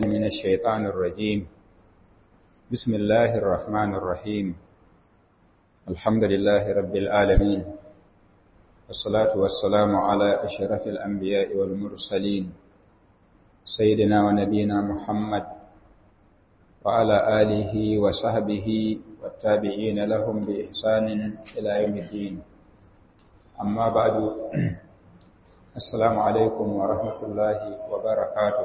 من الشيطان الرجيم بسم الله الرحمن الرحيم الحمد لله رب العالمين والصلاة والسلام على أشرف الأنبياء والمرسلين سيدنا ونبينا محمد وعلى آله وصحبه والتابعين لهم بإحسان إلى يوم الدين أما بعد السلام عليكم ورحمة الله وبركاته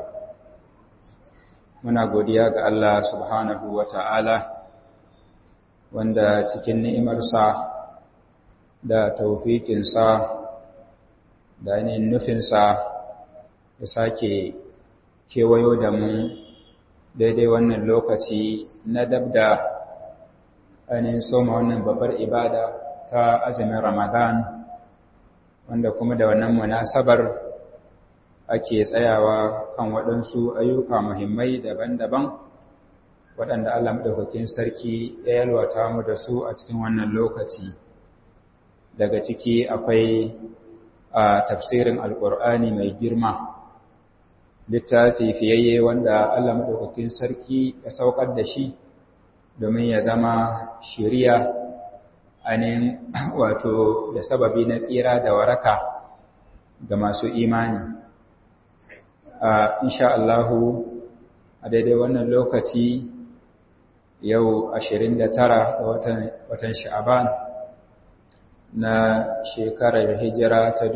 muna godiya ga Allah subhanahu wa ta'ala wanda cikin ni'imarsa da taufikinsa da ainihin nufinsa ya sake kewayo da mu daidai wannan lokaci na dabda ainihin soma wannan babbar ibada ta azumin ramadan wanda kuma da wannan munasabar ake tsayawa kan waɗansu ayyuka muhimmai daban-daban waɗanda Allah maɗaukakin sarki ya yalwata mu da su a cikin wannan lokaci daga ciki akwai a tafsirin alƙur'ani mai girma littafi fiyayye wanda Allah maɗaukakin sarki ya saukar da shi domin ya zama shiriya ainihin wato da sababi na tsira da waraka ga masu imani Uh, insha Allahu a daidai wannan lokaci yau 29 ga watan watan Sha'aban na shekarar hijira ta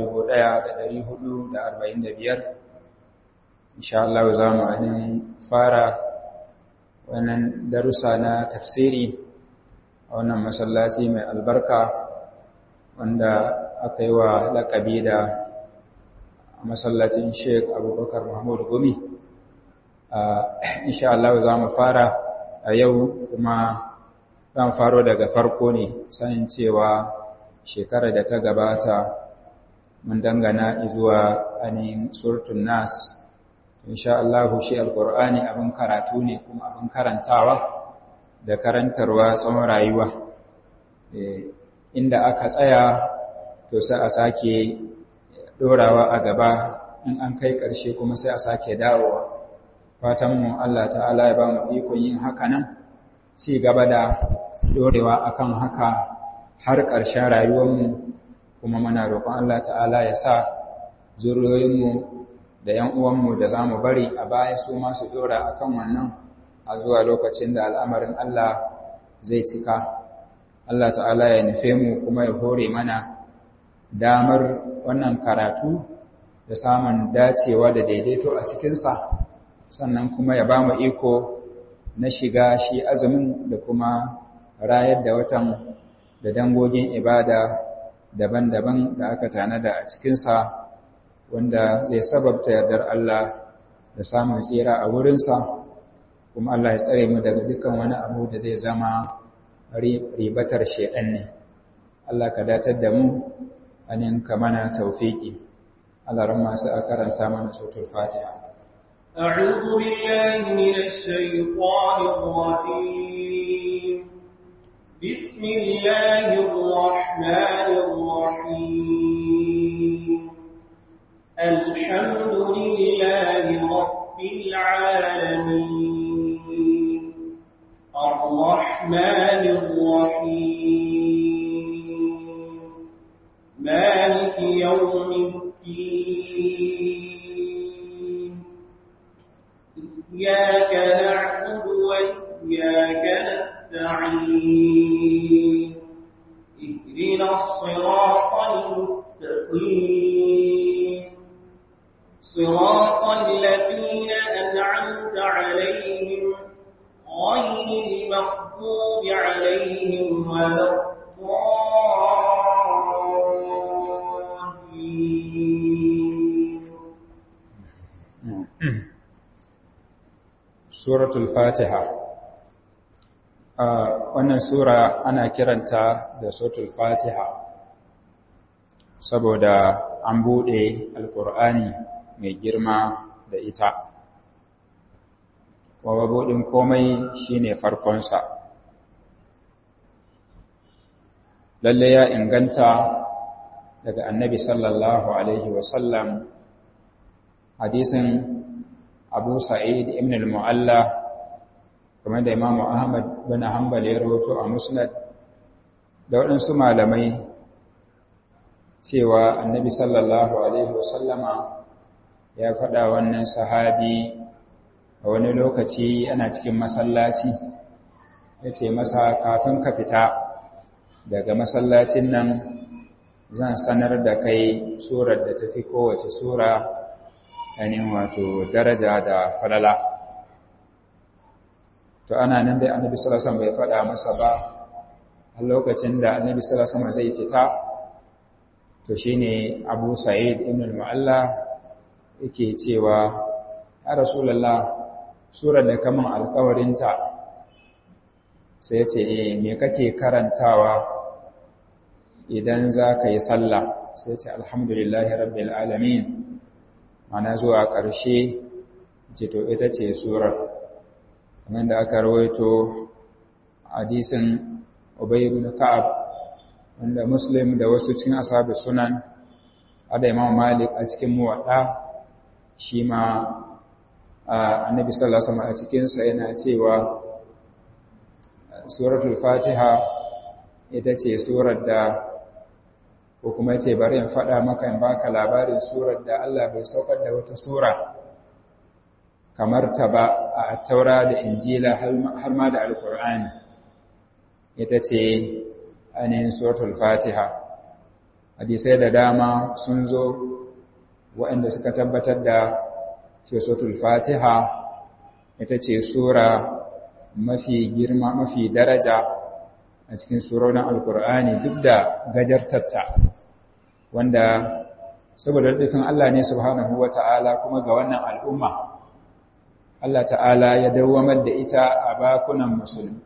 1445 insha Allah za mu anin fara wannan darussa na tafsiri a wannan masallaci mai albarka wanda aka yi wa laƙabi da a masallacin Sheikh Abubakar Mahmud Gumi. Insha Allah za mu fara a yau kuma zan faro daga farko ne sanin cewa shekarar da ta gabata mun dangana zuwa ainihin surtun nas. Insha Allah shi alƙur'ani abin karatu ne kuma abin karantawa da karantarwa tsawon rayuwa. Inda aka tsaya to sai a sake dorawa a gaba in an kai ƙarshe kuma sai a sake dawowa fatanmu Allah ta'ala ya ba mu ikon yin haka nan ci gaba da dorewa akan haka har ƙarshen rayuwarmu kuma muna roƙon Allah ta'ala ya sa zuriyoyinmu da ‘yan uwanmu da za mu bari a baya su masu dora akan wannan a zuwa lokacin da al'amarin Allah zai cika Allah ta'ala ya nufe mu kuma ya hore mana damar wannan karatu da samun dacewa da daidaito a cikinsa sannan kuma ya ba mu iko na shiga shi azumin da kuma rayar da watan da dangogin ibada daban-daban da aka tanada a cikinsa wanda zai sababta yardar Allah da samun tsira a wurinsa kuma Allah ya tsare mu daga dukkan wani abu da zai zama ribatar shedan ne Allah ka datar da mu anin ka mana taufiki Allah ramma sai a karanta mana suratul Fatiha أعوذ بالله من الشيطان الرجيم بسم الله الرحمن الرحيم الحمد لله رب العالمين الرحمن الرحيم مالك يوم الدين إياك نعبد وإياك نستعين اهدنا الصراط المستقيم صراط الذين أنعمت عليهم غير المغضوب عليهم ولا Suratul Fatiha wannan sura ana kiranta da Suratul Fatiha saboda an buɗe Alƙur'ani mai girma da ita. Wawa buɗin komai shine farkonsa. Lalle ya inganta daga annabi sallallahu Alaihi wasallam hadisin abu sa'id ibn al-mu'alla kamar da imamu ahmad bin hanbal ya rahoto a musnad da waɗansu malamai cewa annabi sallallahu alaihi wasallama ya faɗa wannan sahabi a wani lokaci ana cikin masallaci ya ce masa kafin ka fita daga masallacin nan zan sanar da kai surar da tafi kowace sura ainihin wato daraja da falala to ana nan dai annabi sallallahu alaihi wasallam bai faɗa masa ba a lokacin da annabi sallallahu alaihi wasallam zai fita to shine Abu Sa'id ibn al-Mu'alla yake cewa ya Rasulullah surar da kaman alƙawarinta sai ya ce eh me kake karantawa idan za ka yi sallah sai ce alhamdulillahi rabbil alamin mana zuwa ƙarshe ce to ita ce surar kamar da aka rawaito hadisin Ubay ibn Ka'ab wanda Muslim da wasu cikin ashabi sunan ada Imam Malik a cikin muwadda shi ma Annabi sallallahu alaihi wasallam a cikin sa yana cewa suratul Fatiha ita ce surar da ko kuma ce bari in faɗa maka in baka labarin surar da Allah bai saukar da wata sura kamar ta ba a taura da injila har ma da alkur'ani ita ce ainihin suratul fatiha hadisai da dama sun zo waɗanda suka tabbatar da ce suratul fatiha ita ce sura mafi girma mafi daraja a cikin surorin alkur'ani duk da gajartarta wanda saboda dukkan Allah ne subhanahu wata'ala kuma ga wannan al'umma Allah ta'ala ya dawwamar da ita a bakunan musulmi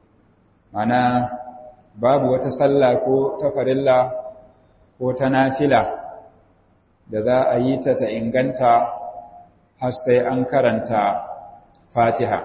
mana babu wata sallah ko ta farilla ko ta nafila da za a yi ta ta inganta har sai an karanta fatiha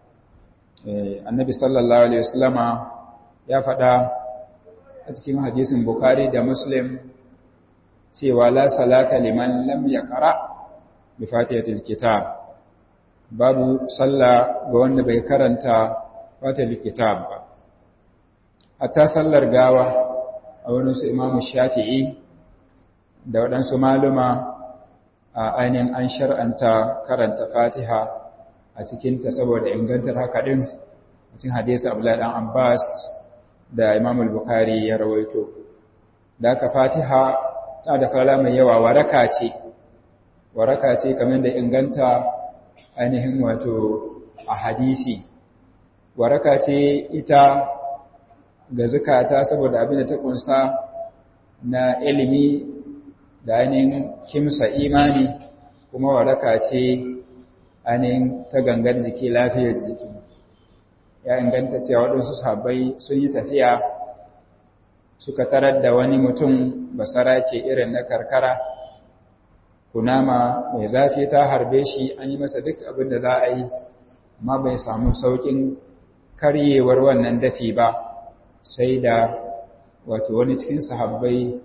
annabi sallallahu alaihi wasallama ya faɗa a cikin hadisin Bukhari da Muslim cewa la salata liman lam yaqra bi fatihatil kitab babu sallah ga wanda bai karanta fatihatil kitab ba hatta sallar gawa a wurin su Imam Shafi'i da waɗansu maluma a ainihin an shar'anta karanta Fatiha a cikinta saboda ingantar haka din cikin hadisi Abdullahi dan Abbas da Imam al-Bukhari ya rawaito da aka Fatiha ta da fara mai yawa waraka ce waraka ce kamar da inganta ainihin wato a hadisi waraka ce ita ga zakata saboda abin da ta kunsa na ilimi da ainihin kimsa imani kuma waraka ce ainihin ta gangar jiki lafiyar jiki ya inganta cewa waɗansu sahabbai sun yi tafiya suka tarar da wani mutum basara ke irin na karkara kunama mai zafi ta harbe shi an yi masa duk abin da za a yi amma bai samu sauƙin karyewar wannan dafi ba sai da wato wani cikin sahabbai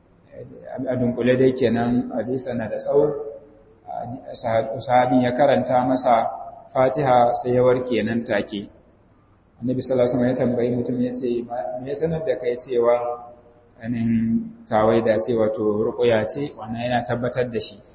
a dunkule dai kenan hadisa na da tsawo sahabin ya karanta masa fatiha sai ya warke nan take annabi sallallahu alaihi wasallam ya tambayi mutum ya ce me ya sanar da kai cewa anin tawaida ce wato ruqya ce wannan yana tabbatar da shi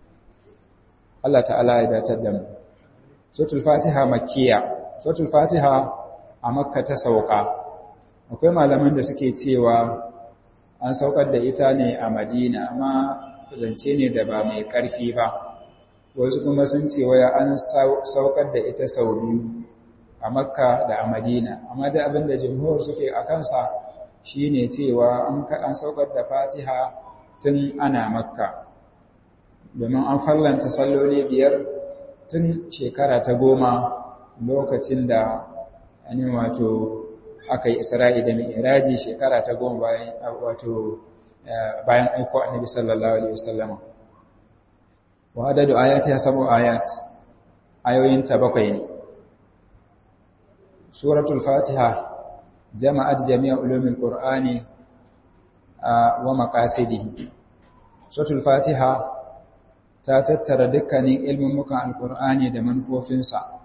Allah ta'ala ya datar da mu suratul fatiha makkiya suratul fatiha a makka ta sauka akwai malaman da suke cewa an saukar da ita ne a madina amma zance ne da ba mai karfi ba wasu kuma sun ce waya an saukar da ita sau biyu a makka da a madina amma da abin da jimhur suke a kansa shine cewa an saukar da fatiha tun ana makka domin an fallanta salloli biyar tun shekara ta goma lokacin da ani wato aka yi isra'i da mi'raji shekara ta goma bayan wato bayan aiko annabi sallallahu alaihi wasallam wa adadu ayati ya sabu ayat ayoyin ta bakwai ne suratul fatiha jama'at jami'a ulumul qur'ani wa maqasidihi suratul fatiha ta tattara dukkanin ilmummukan alkur'ani da manufofinsa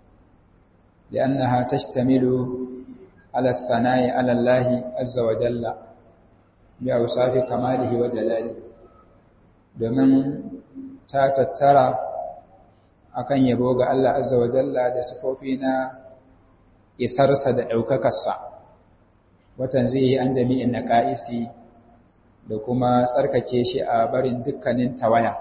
li'annaha tashtamilu ala sana'i ala Allah azza wa jalla bi awsafi kamalihi wa jalali domin ta tattara akan yabo ga Allah azza wa jalla da sifofi na isarsa da ɗaukakarsa watan zai yi an jami'in naqaisi da kuma tsarkake shi a barin dukkanin tawaya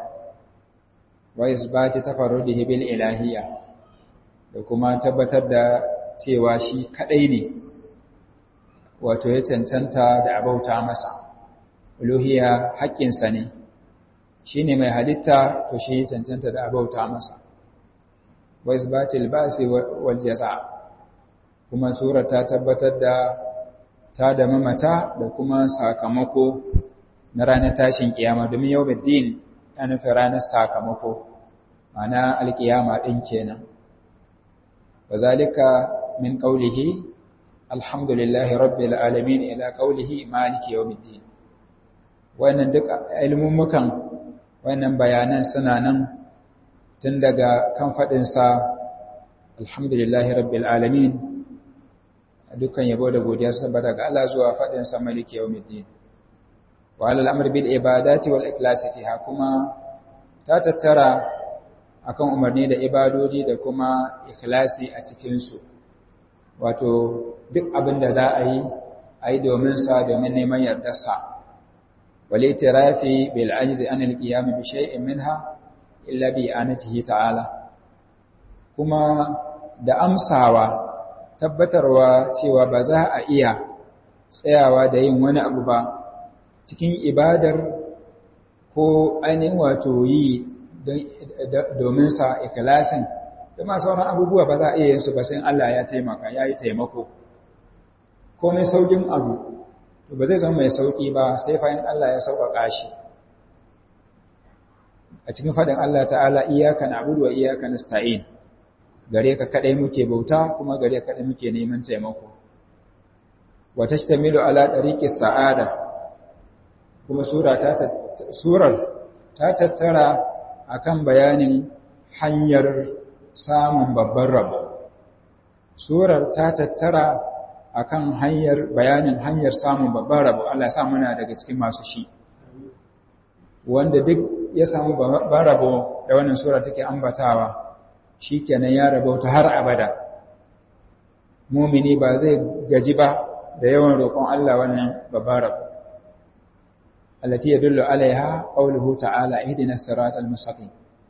wa isbati tafarrudihi bil ilahiyya da kuma tabbatar da cewa shi kadai ne wato ya cancanta da abauta masa uluhiyya haƙƙinsa ne shine mai halitta to shi ya cancanta da abauta masa wa isbatil ba'si wal jaza kuma sura ta tabbatar da ta da mamata da kuma sakamako na ranar tashin kiyama domin yau din ya nufi ranar sakamako mana alkiyama ɗin kenan wa zalika min ƙaulihi alhamdulillahi rabbil alamin ila ƙaulihi maliki yau din wannan duk ilmummukan wannan bayanan suna nan tun daga kan faɗinsa alhamdulillahi rabbil alamin dukkan yabo da godiya saboda ga Allah zuwa faɗin sa maliki yawmiddin wa alal amr bil ibadati wal ikhlas fiha kuma ta tattara akan umarni da ibadodi da kuma ikhlasi a cikin su wato duk abin da za a yi a yi domin sa domin neman yardar sa wal itirafi bil ajzi an al qiyam bi shay'in minha illa bi anatihi ta'ala kuma da amsawa tabbatarwa cewa ba za a iya tsayawa da yin wani abu ba cikin ibadar ko ainihin wato yi domin sa ikilasin da masu sauran abubuwa ba za a iya yin su ba sai Allah ya taimaka ya yi taimako ko mai saukin abu to ba zai zama mai sauki ba sai fahim Allah ya sauƙaƙa shi a cikin faɗin Allah ta'ala iyaka na'budu wa iyaka nasta'in gare ka kadai muke bauta kuma gare ka kadai muke neman taimako wa tashtamilu ala tariqi sa'ada kuma sura ta surar ta tattara akan bayanin hanyar samun babban rabo surar ta tattara akan hanyar bayanin hanyar samun babban rabo Allah ya sa muna daga cikin masu shi wanda duk ya samu babban rabo da wannan sura take ambatawa shi kenan ya rabauta har abada mumini ba zai gaji ba da yawan roƙon Allah wannan babban rabo allati yadullu alaiha qawluhu ta'ala ihdinas siratal mustaqim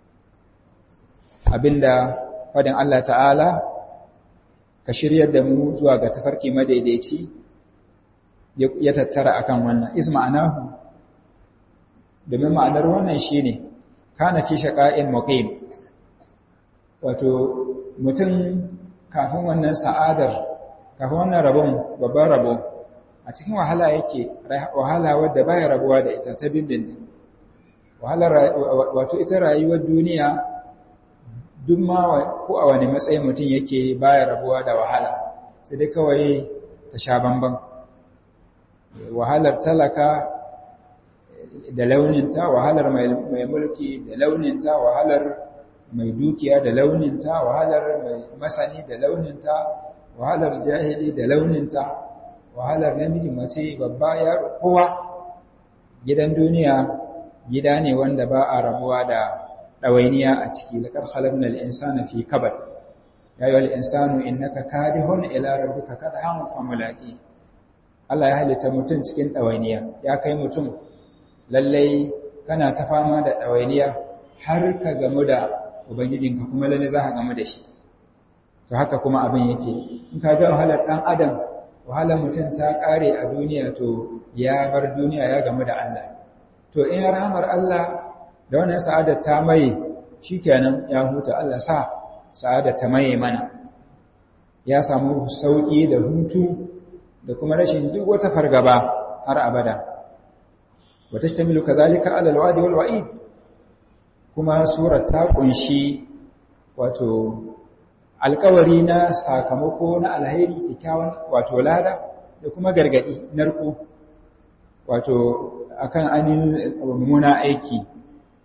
abinda fadin Allah ta'ala ka shiryar da mu zuwa ga tafarki madaidaici ya tattara akan wannan isma'anahu domin ma'anar wannan shine kana fi shaqa'in muqim wato mutum kafin wannan sa'adar kafin wannan rabon babban rabo a cikin wahala yake wahala wadda baya rabuwa da ita ta dindindin wahalar wato ita rayuwar duniya duk ma ko a wani matsayin mutum yake baya rabuwa da wahala sai dai kawai ta sha bamban wahalar talaka da launinta wahalar mai mulki da launinta wahalar mai dukiya da launinta wahalar mai masani da launinta wahalar jahili da launinta wahalar namiji mace babba yaro kowa gidan duniya gida ne wanda ba a rabuwa da ɗawainiya a ciki laƙar halabna al'insana fi kabar ya yi al'insanu innaka kadihun ila rabbika kadhan fa mulaqi Allah ya halitta mutum cikin ɗawainiya ya kai mutum lallai kana ta fama da ɗawainiya har ka gamu da ubangijinka kuma lalle za ka gamu da shi to haka kuma abin yake in ka ga wahalar ɗan adam wahalar mutum ta ƙare a duniya to ya bar duniya ya gamu da Allah to in rahamar Allah da wannan sa'adar ta maye shikenan ya huta Allah sa sa'adar ta maye mana ya samu sauki da hutu da kuma rashin duk wata fargaba har abada wa tashtamilu kazalika ala alwa'di wal wa'id kuma surar ta kunshi wato alkawari na sakamako na alheri kikkiawan wato lada da kuma gargadi narko wato akan anin mummuna aiki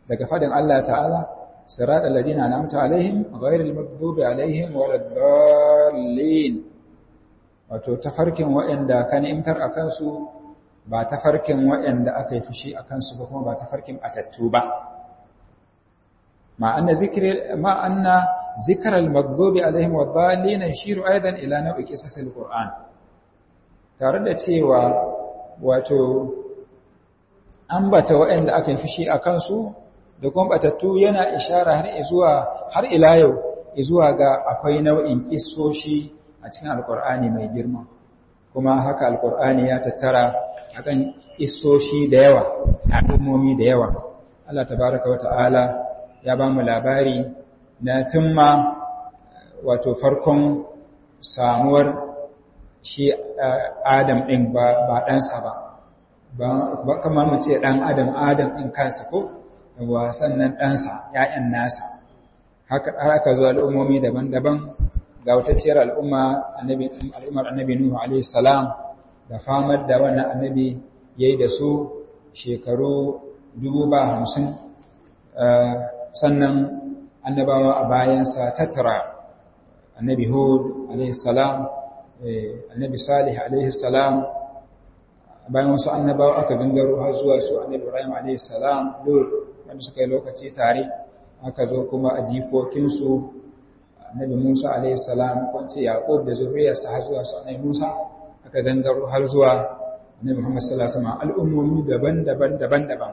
daga fadin Allah ta'ala sirat alladhina an'amta alaihim ghayril maghdubi alaihim waladdallin wato tafarkin waɗanda ka ni'imtar akan su ba tafarkin waɗanda aka yi fushi akan su ba kuma ba tafarkin atattu ba ma anna zikri ma anna zikra al-maghdubi alaihim wad-dallin yashiru aidan ila naw'i qisas al-qur'an tare da cewa wato ambata waɗanda aka yi fushi akan su da kuma batattu yana ishara har zuwa har ila yau zuwa ga akwai nau'in kissoshi a cikin alkur'ani mai girma kuma haka alkur'ani ya tattara akan kissoshi da yawa al'ummomi da yawa Allah tabaraka wa ta'ala ya ba mu labari na tumma wato farkon samuwar shi Adam ɗin ba ɗansa ba ba kamar mu ce ɗan Adam Adam ɗin kansa ko wa sannan ɗansa ‘ya'yan nasa haka aka zo al'ummomi daban-daban ga watacciyar al'umma al'ummar annabi Nuhu alaihi salam da famar da wannan annabi ya yi da su shekaru dubu ba hamsin sannan annabawa a bayansa tattara annabi Hud alaihi salam annabi Salih alaihi salam bayan wasu annabawa aka gangaro har zuwa su annabi Ibrahim alaihi salam Lut wanda suka yi lokaci tare aka zo kuma a jikokinsu annabi Musa alaihi salam kwanci Yaqub da zuriyarsa har zuwa su annabi Musa aka gangaro har zuwa annabi Muhammad sallallahu alaihi wasallam al'ummomi daban-daban daban-daban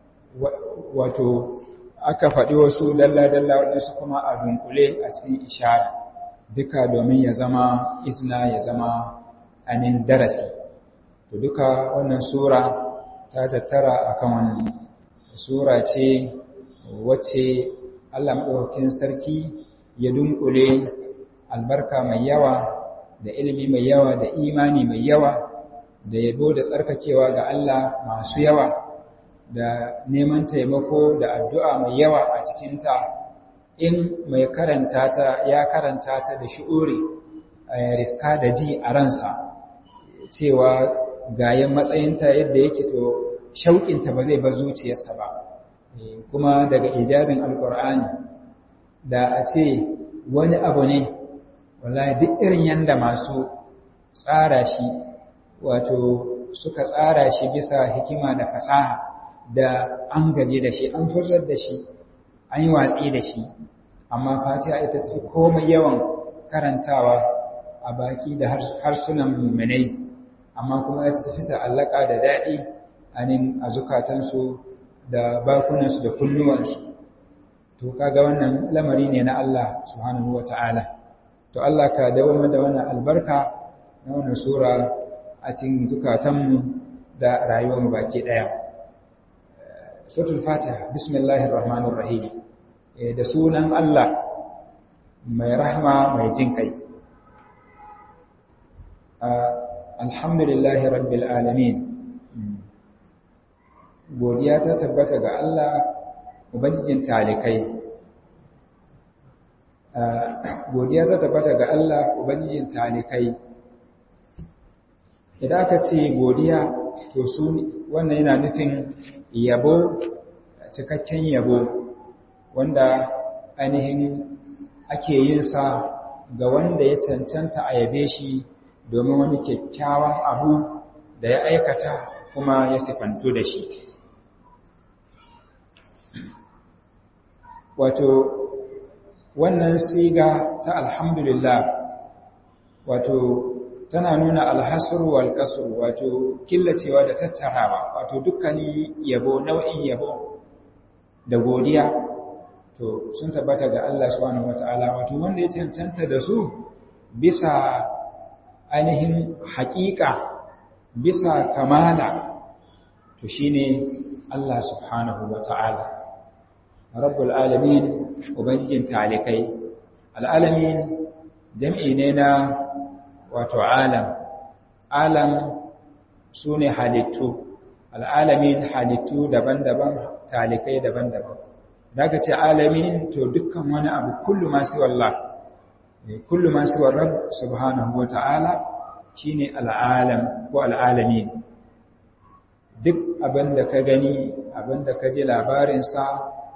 wato aka faɗi wasu dalla-dalla waɗansu kuma a dunkule a cikin ishara duka domin ya zama izna ya zama anin darasi to duka wannan sura ta tattara akan wannan sura ce wacce Allah maɗaukakin sarki ya dunkule albarka mai yawa da ilimi mai yawa da imani mai yawa da yabo da tsarkakewa ga Allah masu yawa da neman taimako da addu'a mai yawa a cikinta in mai karanta ta ya karanta ta da shi'uri riska da ji a ransa cewa gayen matsayinta yadda yake to shauƙinta ba zai bar zuciyarsa ba kuma daga ijazin alkur'ani da a ce wani abu ne wallahi duk irin yanda masu tsara shi wato suka tsara shi bisa hikima da fasaha da an gaje da shi an furzar da shi an yi watsi da shi amma fatiha ita tafi komai yawan karantawa a baki da harsunan mummunai amma kuma ita tafi ta'allaka da daɗi anin a zukatansu da bakunansu da kunnuwansu to kaga wannan lamari ne na Allah subhanahu wata'ala to Allah ka dawo da wannan albarka na wannan sura a cikin zukatanmu da rayuwarmu baki daya suratul fatiha bismillahir rahmanir rahim da sunan Allah mai rahma mai jin kai alhamdulillahi rabbil alamin godiya ta tabbata ga Allah ubangijin talikai godiya ta tabbata ga Allah ubangijin talikai idan aka ce godiya to su wannan yana nufin yabo cikakken yabo wanda ainihin ake yin sa ga wanda ya cancanta a yabe shi domin wani kyakkyawan abu da ya aikata kuma ya sifantu da shi wato wannan siga ta alhamdulillah wato tana nuna alhasr wal qasr wato killacewa da tattarawa wato dukkanin yabo nau'in yabo da godiya to sun tabbata ga Allah subhanahu wataala wato wanda ya cancanta da su bisa ainihin haƙiƙa bisa kamala to shine Allah subhanahu wataala rabbul alamin ubangijin talikai al'alamin jam'i ne na wato alam alam su ne halittu al'alamin halittu daban-daban talikai daban-daban daga ce alamin to dukkan wani abu kullu masu wallah kullu masu warrab subhanahu wa ta'ala shi ne al'alam ko al'alamin duk abin da ka gani abin da ka ji labarinsa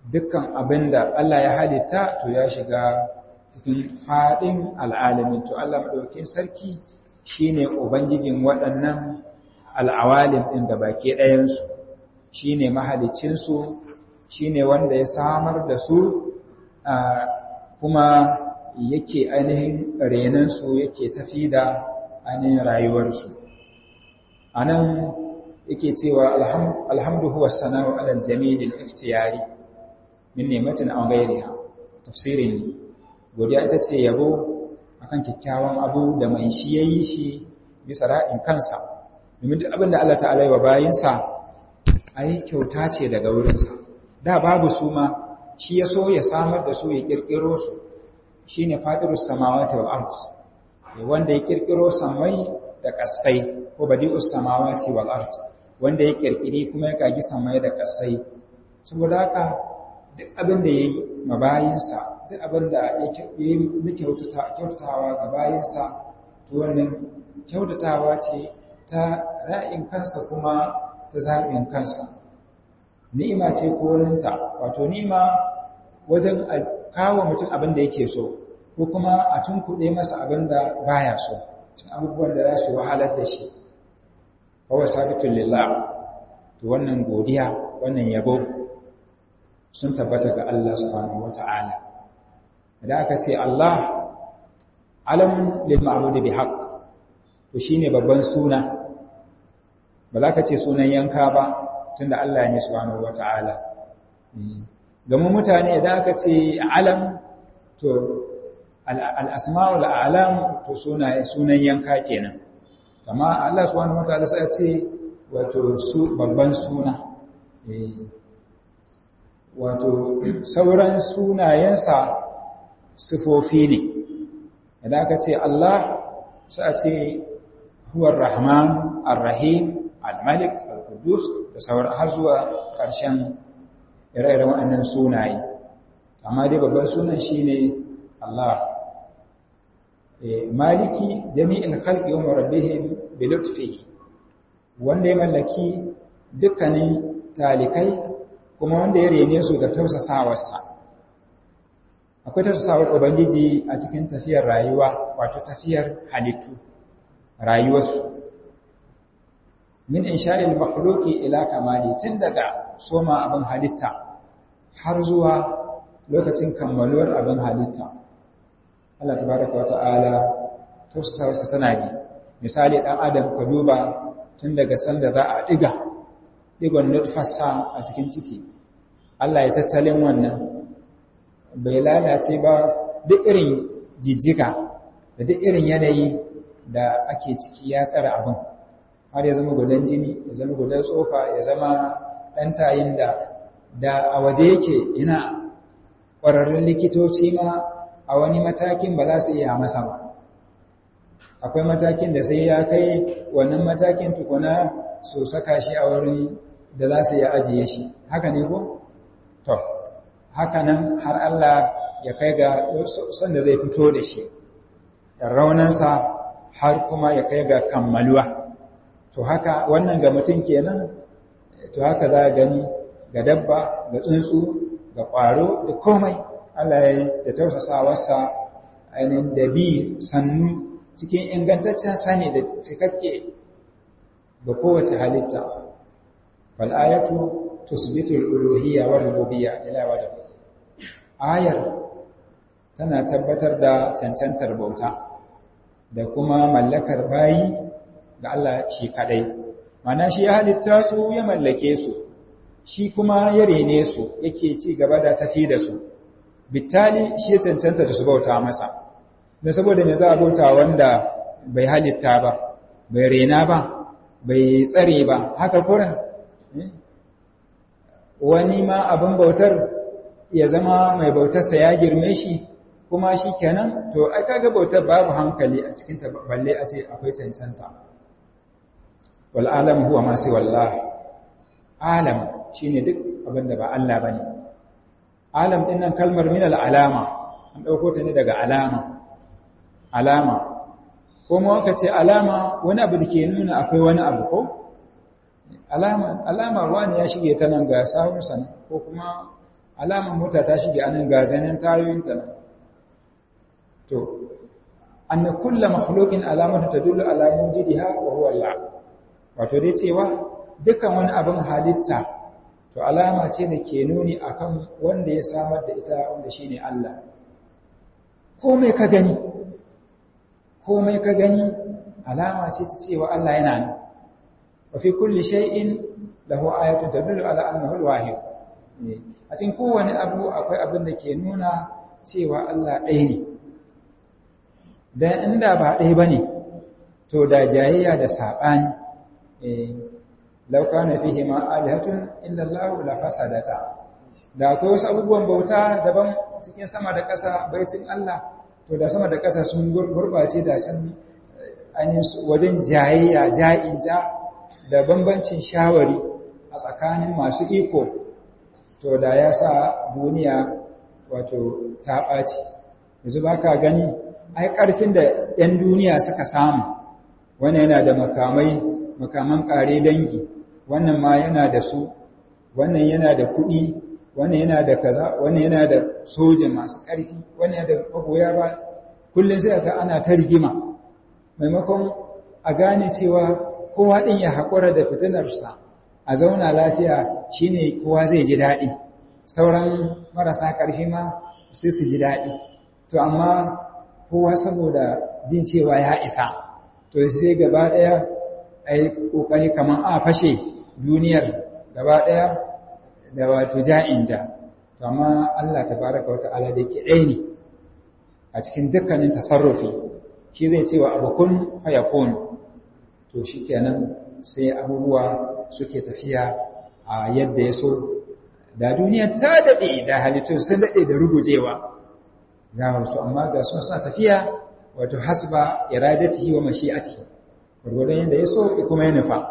dukkan abin da Allah ya halitta to ya shiga cikin faɗin al'alamin to Allah maɗaukin sarki shi ne Ubangijin waɗannan al'awalin ɗin da baki ɗayansu shi ne mahalicinsu shi ne wanda ya samar da su kuma yake ainihin renansu yake tafi da ainihin rayuwarsu a nan yake cewa alhamdu huwa sana'u alal jamilin ikhtiyari min nematin an gairiha tafsirin godiya ita ce yabo akan kyakkyawan abu da mai shi yayi shi bisa ra'in kansa domin duk abin da Allah ta'ala wa bayinsa ai kyauta ce daga wurinsa da babu su ma shi ya so ya samar da su ya kirkiro su shine fadirus samawati wal ard wanda ya kirkiro samai da kasai ko badi'us samawati wal ard wanda ya kirkiri kuma ya kagi samai da kasai saboda haka duk abin da yayi mabayinsa duk abin da ya yi kyautatawa ga bayinsa to wannan kyautatawa ce ta ra'in kansa kuma ta zaɓin kansa ni'ima ce ko waninta wato ni'ima wajen a kawo mutum abin da yake so ko kuma a tunkuɗe masa abin da baya so cin abubuwan da za su wahalar da shi kawai sabitun lillah to wannan godiya wannan yabo sun tabbata ga Allah subhanahu wata'ala idan aka ce Allah alamun lil ma'budi bi haqq to shine babban suna ba za ka ce sunan yanka ba tunda Allah ne subhanahu wata'ala gamu mutane idan aka ce alam to al-asma'ul a'lam to sunaye sunan yanka kenan amma Allah subhanahu wata'ala sai ya ce wato su babban suna wato sauran sunayensa sifofi ne idan aka ce Allah sai a ce huwar rahman ar-rahim al-malik al-qudus da sauran har zuwa ƙarshen ire-iren waɗannan sunaye amma dai babban sunan shine Allah maliki jami'in khalqi wa rabbihim bi lutfihi wanda ya mallaki dukkanin talikai kuma wanda ya rene su da tausasawarsa akwai tausasawar ubangiji a cikin tafiyar rayuwa wato tafiyar halittu rayuwarsu min insha'il makhluqi ila kamali tun daga soma abin halitta har zuwa lokacin kammaluwar abin halitta Allah tabaraka wa ta'ala tausasawarsa tana bi misali dan adam ka duba tun daga sanda za a diga digon nutfasa a cikin ciki Allah ya tattalin wannan bai lalace ba duk irin jijjiga da duk irin yanayi da ake ciki ya tsara abin har ya zama gudan jini ya zama gudan tsofa ya zama ɗan tayin da da a waje yake yana ƙwararrun likitoci ma a wani matakin ba za su iya masa ba akwai matakin da sai ya kai wannan matakin tukuna su saka shi a wurin da za su iya ajiye shi haka ne ko? to haka nan har Allah ya kai ga sanda zai fito da shi raunansa har kuma ya kai ga kammaluwa to haka wannan ga mutum kenan to haka za a gani ga dabba ga tsuntsu ga ƙwaro da komai Allah ya yi da tausasawarsa ainihin da bi sannu cikin ingantaccen sani da cikakke ga kowace halitta fal'ayatu tusbitu al-uluhiyya wa rububiyya ila wada ayar tana tabbatar da cancantar bauta da kuma mallakar bayi ga Allah shi kadai mana shi ya halitta su ya mallake su shi kuma ya rene su yake ci gaba da tafi da su bitali shi ya cancanta da su bauta masa da saboda me za a bauta wanda bai halitta ba bai rena ba bai tsare ba haka kuran wani ma abin bautar ya zama mai bautarsa ya girme shi kuma shi kenan to ai kaga bautar babu hankali a cikin ta balle a ce akwai cancanta wal alam huwa ma sai wallah alam shine duk abin da ba Allah bane alam din nan kalmar min al alama an dauko ta ne daga alama alama ko mu aka ce alama wani abu da ke nuna akwai wani abu ko alama alama wani ya shige ta nan ga sahunsa ko kuma alaman mota ta shige anan ga zanen tayoyinta nan to anna kullu makhluqin alamatu tadullu ala wujudiha wa huwa Allah wato dai cewa dukkan wani abin halitta to alama ce da ke nuni akan wanda ya samar da ita wanda shine Allah komai ka gani komai ka gani alama ce ta cewa Allah yana nan wa fi kulli shay'in lahu ayatun tadullu ala annahu al-wahid a cikin kowane abu akwai abin da ke nuna cewa Allah ɗaya ne dan inda ba ɗaya bane to da jayayya da saɓani law kana fihi ma alihatun illa Allah la fasadata da akwai wasu abubuwan bauta daban cikin sama da ƙasa baitin Allah to da sama da ƙasa sun gurbace da sun wajen jayayya ja'in ja da bambancin shawari a tsakanin masu iko to da ya sa duniya wato ta ɓaci yanzu ba ka gani ai ƙarfin da 'yan duniya suka samu wannan yana da makamai makaman ƙare dangi wannan ma yana da su wannan yana da kuɗi wannan yana da kaza wannan yana da soja masu ƙarfi wannan yana da magoya ba kullum sai ga ana ta rigima maimakon a gane cewa kowa ɗin ya haƙura da fitinarsa a zauna lafiya shine kowa zai ji daɗi sauran marasa ƙarfi ma sai su ji daɗi to amma kowa saboda jin cewa ya isa to sai gaba ɗaya a yi ƙoƙari kamar a fashe duniyar gaba ɗaya da wato ja'in ja to amma Allah tabaraka wa ta'ala da yake ɗaya ne a cikin dukkanin tasarrufi shi zai cewa abu kun fayakun to shi kenan sai abubuwa suke tafiya a yadda ya so da duniya ta daɗe da halittu sun daɗe da rugujewa ga wasu amma ga sun sa tafiya wato hasba iradatihi wa mashi'atihi gurgurdan yadda ya so kuma ya nufa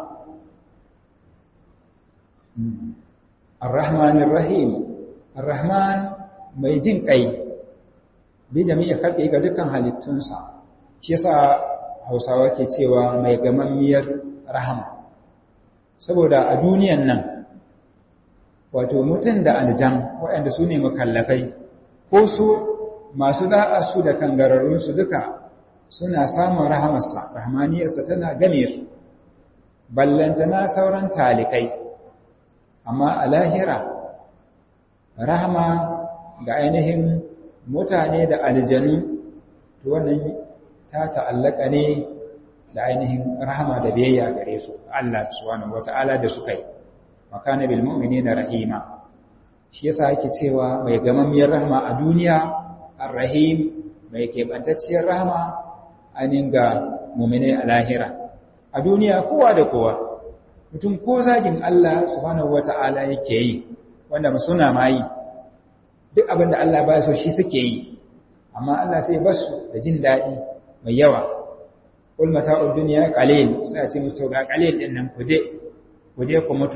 ar-rahmanir rahim ar-rahman mai jin kai bi jami'i khalqi ga dukkan halittunsa shi yasa Hausawa ke cewa mai gamammiyar rahama saboda a duniyan nan wato mutum da aljan waɗanda su ne makallafai ko su masu da'a su da kangararrunsu duka suna samun rahamarsa rahmaniyarsa tana game su ballantana sauran talikai amma a lahira rahama ga ainihin mutane da aljanu to wannan ta ta'allaka ne da ainihin rahama da biyayya gare su Allah subhanahu wata'ala da suka yi makana bil mu'minina rahima shi yasa yake cewa mai gamammiyar rahama a duniya ar-rahim mai kebantacciyar rahama ainihin ga mu'mine a lahira a duniya kowa da kowa mutum ko zagin Allah subhanahu wata'ala yake yi wanda suna ma yi duk abin da Allah ba so shi suke yi amma Allah sai basu da jin daɗi mai yawa kul mata'ud dunya qalil sai a ce musu ga qalil din nan kuje kuje ku mutu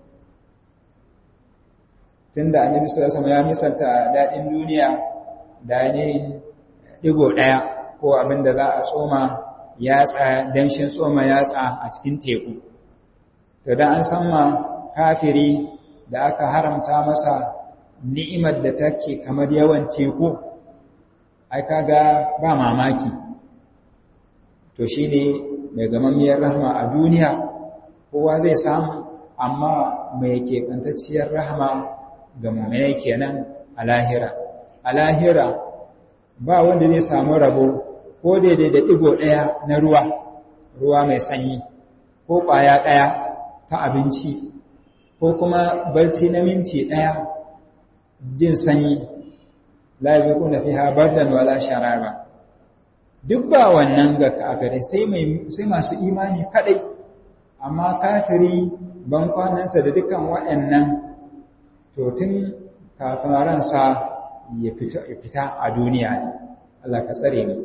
tunda annabi sallallahu alaihi wasallam ya misalta dadin duniya da ne digo daya ko abin da za a tsoma yatsa danshin tsoma yatsa a cikin teku to dan an san ma kafiri da aka haramta masa ni'imar da take kamar yawan teku ai kaga ba mamaki to shi ne mai gamammiyar rahama a duniya kowa zai samu amma mai keɓantacciyar rahama ga mummai kenan a lahira a lahira ba wanda zai samu rabo ko daidai da ɗigo ɗaya na ruwa ruwa mai sanyi ko ƙwaya ɗaya ta abinci ko kuma barci na minti ɗaya jin sanyi la yazquna fiha bardan wala sharaba duk ba wannan ga kafirai sai masu imani kadai amma kafiri ban kwanansa da dukan waɗannan to tun kafin ransa ya fita a duniya ne Allah ka tsare mu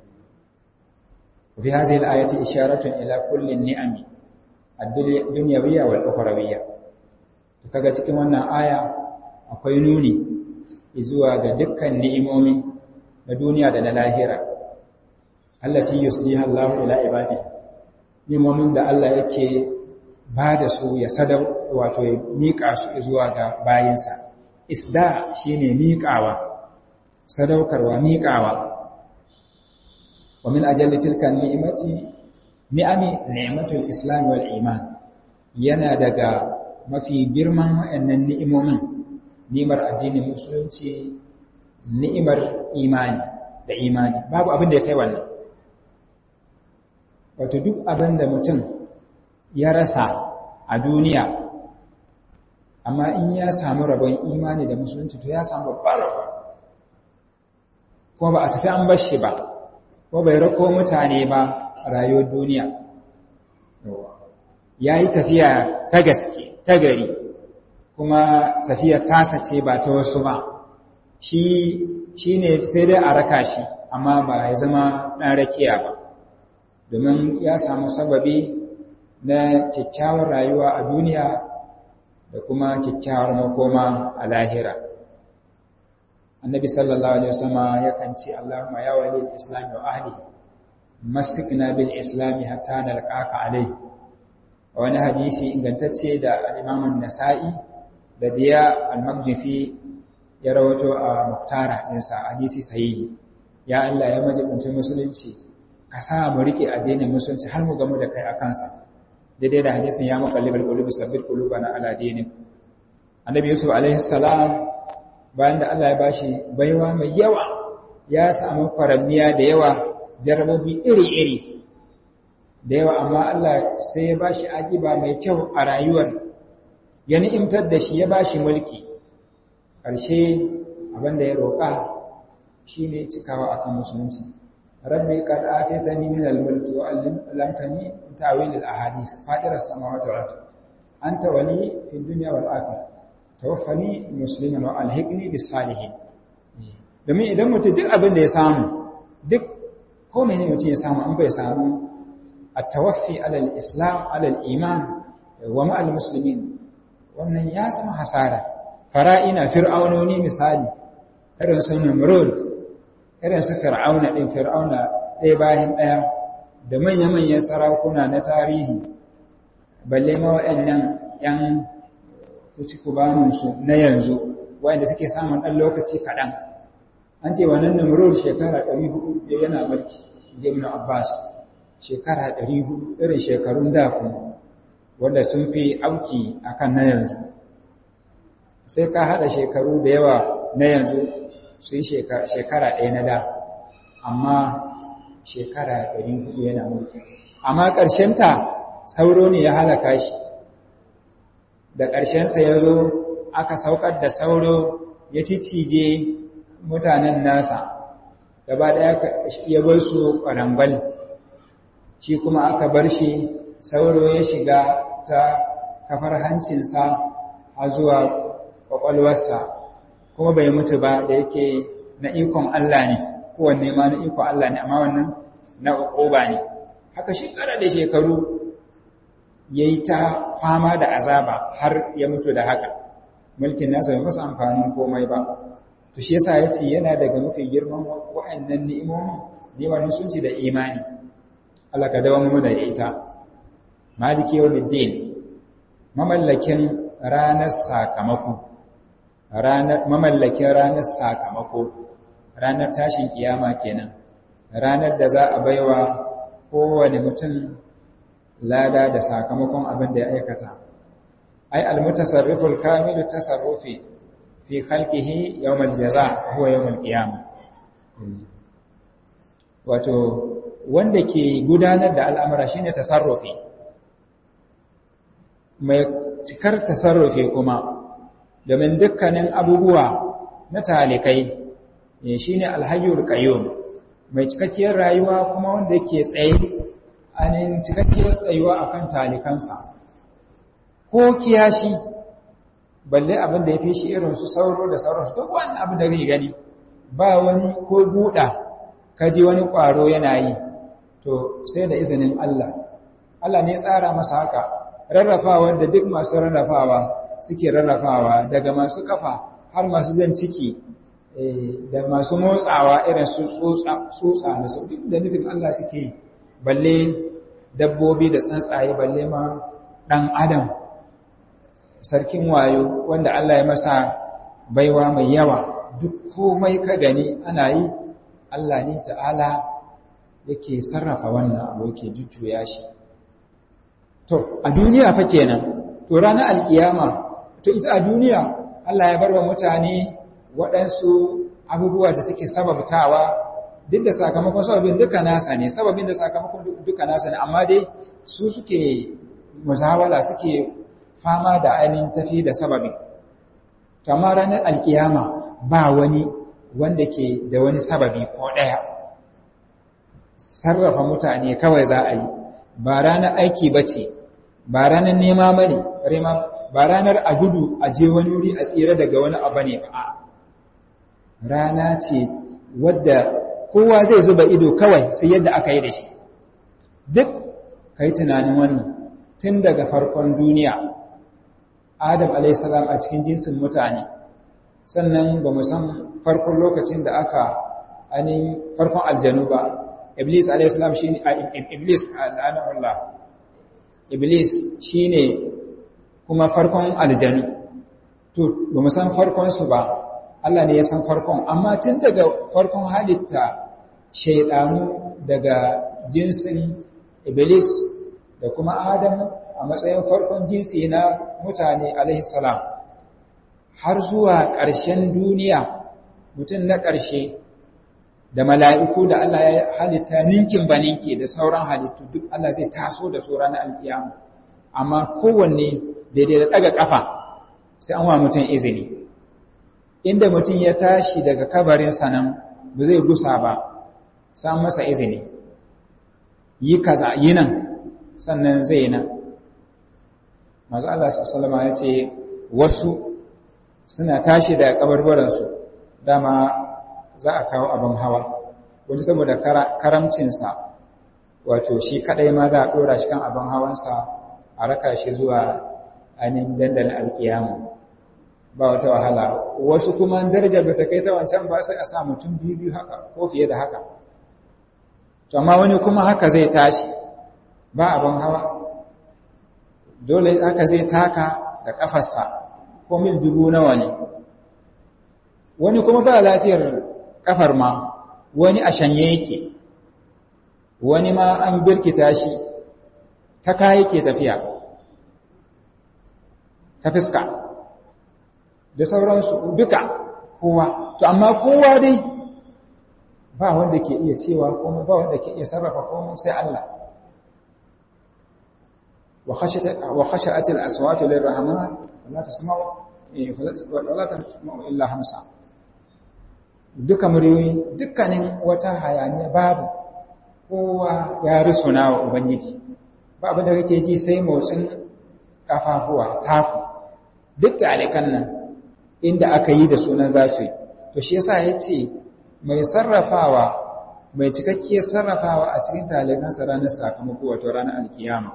fi hadhihi al-ayati isharatun ila kulli ni'ami ad-dunyawiyya wal ukhrawiyya to kaga cikin wannan aya akwai nuni zuwa ga dukkan ni'imomi na duniya da na lahira allati yusliha Allahu ila ibadi nimomin da Allah yake ba da su ya sadau wato ya mika su zuwa ga bayinsa isda shine miƙawa sadaukarwa miƙawa wa min ajalli tilka ni'mati ni'ami ni'matul islam wal iman yana daga mafi girman wayannan ni'imomin ni'imar addinin musulunci ni'imar imani da imani babu abin da ya kai wannan wato duk abin da mutum ya rasa a duniya amma in ya samu rabon imani da musulunci to ya samu babban rabon ko ba a tafi an bar shi ba ko bai rako mutane ba a rayuwar duniya ya yi tafiya ta gaske ta gari kuma tafiya tasa ce ba ta wasu ba shi ne sai dai a raka shi amma ba ya zama ɗan rakiya ba domin ya samu sababi na kyakkyawar rayuwa a duniya da kuma kyakkyawar makoma a lahira annabi sallallahu alaihi wasallam yakan ce Allahumma ya wali al-islam wa ahli masikna bil islam hatta nalqaka alai wani hadisi ingantacce da al-imam an-nasa'i da diya al-maqdisi ya rawato a muktara ɗinsa hadisi sahihi ya Allah ya majibunci musulunci ka sa mu rike addinin musulunci har mu gamu da kai a kansa daidai da hadisin ya muqallibal qulubi sabbit qulubana ala dinik annabi yusuf alaihi salam bayan da Allah ya bashi baiwa mai yawa ya samu faramniya da yawa jarabobi iri-iri da yawa amma Allah sai ya bashi aƙiba mai kyau a rayuwar ya ni'imtar da shi ya bashi mulki ƙarshe abinda ya roƙa shine cikawa akan musulunci rabbi qad ataytani min al-mulki wa 'allamtani min ta'wil al-ahadith fatir as-samawati wal ardh anta wali fi dunya wal akhirah tawaffani musliman wa alhiqni bis salihin domin idan mutum duk abin da ya samu duk ko mene mutum ya samu an bai samu at-tawaffi ala al-islam ala al-iman wa ma al-muslimin wannan ya zama hasara fara'ina fir'aunoni misali irin su Namrud irin su fir'auna din fir'auna ɗaya bayan ɗaya da manya-manyan sarakuna na tarihi balle ma waɗannan 'yan kuci kubaninsu na yanzu wanda suke samun ɗan lokaci kaɗan an ce wannan namurur shekara 400 ya yana mulki jimna abbas shekara 400 irin shekarun da kuma wanda sun fi auki akan na yanzu sai ka haɗa shekaru da yawa na yanzu su yi shekara ɗaya na da amma shekara 400 yana mulki amma ƙarshenta sauro ne ya halaka shi da ƙarshensa ya zo aka saukar da sauro ya cicije mutanen nasa gaba ɗaya ya bar su ƙwarambal shi kuma aka bar shi sauro ya shiga ta kafar hancinsa a zuwa ƙwaƙwalwarsa kuma bai mutu ba da yake na ikon Allah ne kowanne ma na ikon Allah ne amma wannan na uquba ne haka shekara da shekaru yayi ta fama da azaba har ya mutu da haka mulkin nasa bai masa amfanin komai ba to shi yasa yace yana daga mafi girman wa'annan ni'imomin ni'imar musulunci da imani Allah ka dawo mu da ita maliki yawmiddin mamallakin ranar sakamako ranar mamallakin ranar sakamako ranar tashin kiyama kenan ranar da za a baiwa kowane mutum lada da sakamakon abin da ya aikata ai almutasarriful kamilu tasarrufi fi khalqihi yawmal jaza huwa yawmal qiyama wato wanda ke gudanar da al'amura shine tasarrufi mai cikar tasarrufi kuma domin dukkanin abubuwa na talikai shine alhayyul qayyum mai cikakkiyar rayuwa kuma wanda yake tsaye anin cikakkiyar tsayuwa akan talikansa ko kiyashi balle abin da ya fi shi irin su sauro da sauransu duk wani abin da zai gani ba wani ko buɗa kaji wani ƙwaro yana yi to sai da izinin Allah Allah ne tsara masa haka rarrafawa da duk masu rarrafawa suke rarrafawa daga masu kafa har masu zan ciki da masu motsawa irin su tsutsa da su duk da nufin Allah suke balle dabbobi da tsuntsaye balle ma ɗan adam sarkin wayo wanda Allah ya masa baiwa mai yawa duk komai ka gani ana yi Allah ne ta'ala yake sarrafa wannan abu yake jujjuya shi to a duniya fa kenan to ranar alkiyama to ita a duniya Allah ya bar wa mutane waɗansu abubuwa da suke sababtawa duk da sakamakon sababin duka nasa ne sababin da sakamakon duka nasa ne amma dai su suke muzawala suke fama da ainihin tafi da sababin amma ranar alkiyama ba wani wanda ke da wani sababi ko ɗaya sarrafa mutane kawai za a yi ba ranar aiki ba ce ba ranar nema ba ne ba ranar a gudu a je wani wuri a tsira daga wani abu ne ba rana ce wadda kowa zai zuba ido kawai sai yadda aka yi da shi duk ka yi tunanin wannan tun daga farkon duniya adam alaihissalam a cikin jinsin mutane sannan ba mu san farkon lokacin da aka ainihin farkon aljanu ba iblis alaihissalam shi ne iblis al'anarullah iblis shi ne kuma farkon aljanu to ba mu san farkonsu ba Allah ne ya san farkon amma tun daga farkon halitta shaidanu daga jinsin iblis da kuma adam a matsayin farkon jinsi na mutane alaihi salam har zuwa ƙarshen duniya mutum na ƙarshe da mala'iku da Allah ya halitta ninkin ba ninki da sauran halittu duk Allah zai taso da su ranar alkiyama amma kowanne daidai da ɗaga ƙafa sai an wa mutum izini inda mutum ya tashi daga kabarinsa nan ba zai gusa ba san masa izini yi kaza yi nan sannan zai nan masu Allah sallama ya ce wasu suna tashi daga kabarbaransu dama za a kawo abin hawa wani saboda karamcinsa wato shi kadai ma za a dora shi kan abin hawansa a raka shi zuwa ainihin dandalin alkiyamu ba wata wahala wasu kuma darajar ba ta kai ta wancan ba sai a sa mutum biyu biyu haka ko fiye da haka to amma wani kuma haka zai tashi ba abin hawa dole haka zai taka da kafarsa ko mil dubu nawa ne wani kuma ba lafiyar kafar ma wani a shanye yake wani ma an birkita shi ta kayi ke tafiya ta fuska da sauransu duka kowa to amma kowa dai ba wanda ke iya cewa komai ba wanda ke iya sarrafa komai sai Allah wa khashat al-aswatu lir-rahman la tasma'u wala tasma'u illa hamsa duka muryoyi dukkanin wata hayaniya babu kowa ya rusuna wa ubangiji ba abin da kake ji sai motsin kafafuwa taku duk talikan nan inda aka yi da sunan za su yi to shi yasa ya ce mai sarrafawa mai cikakkiyar sarrafawa a cikin talikansa ranar sakamako wato ranar alkiyama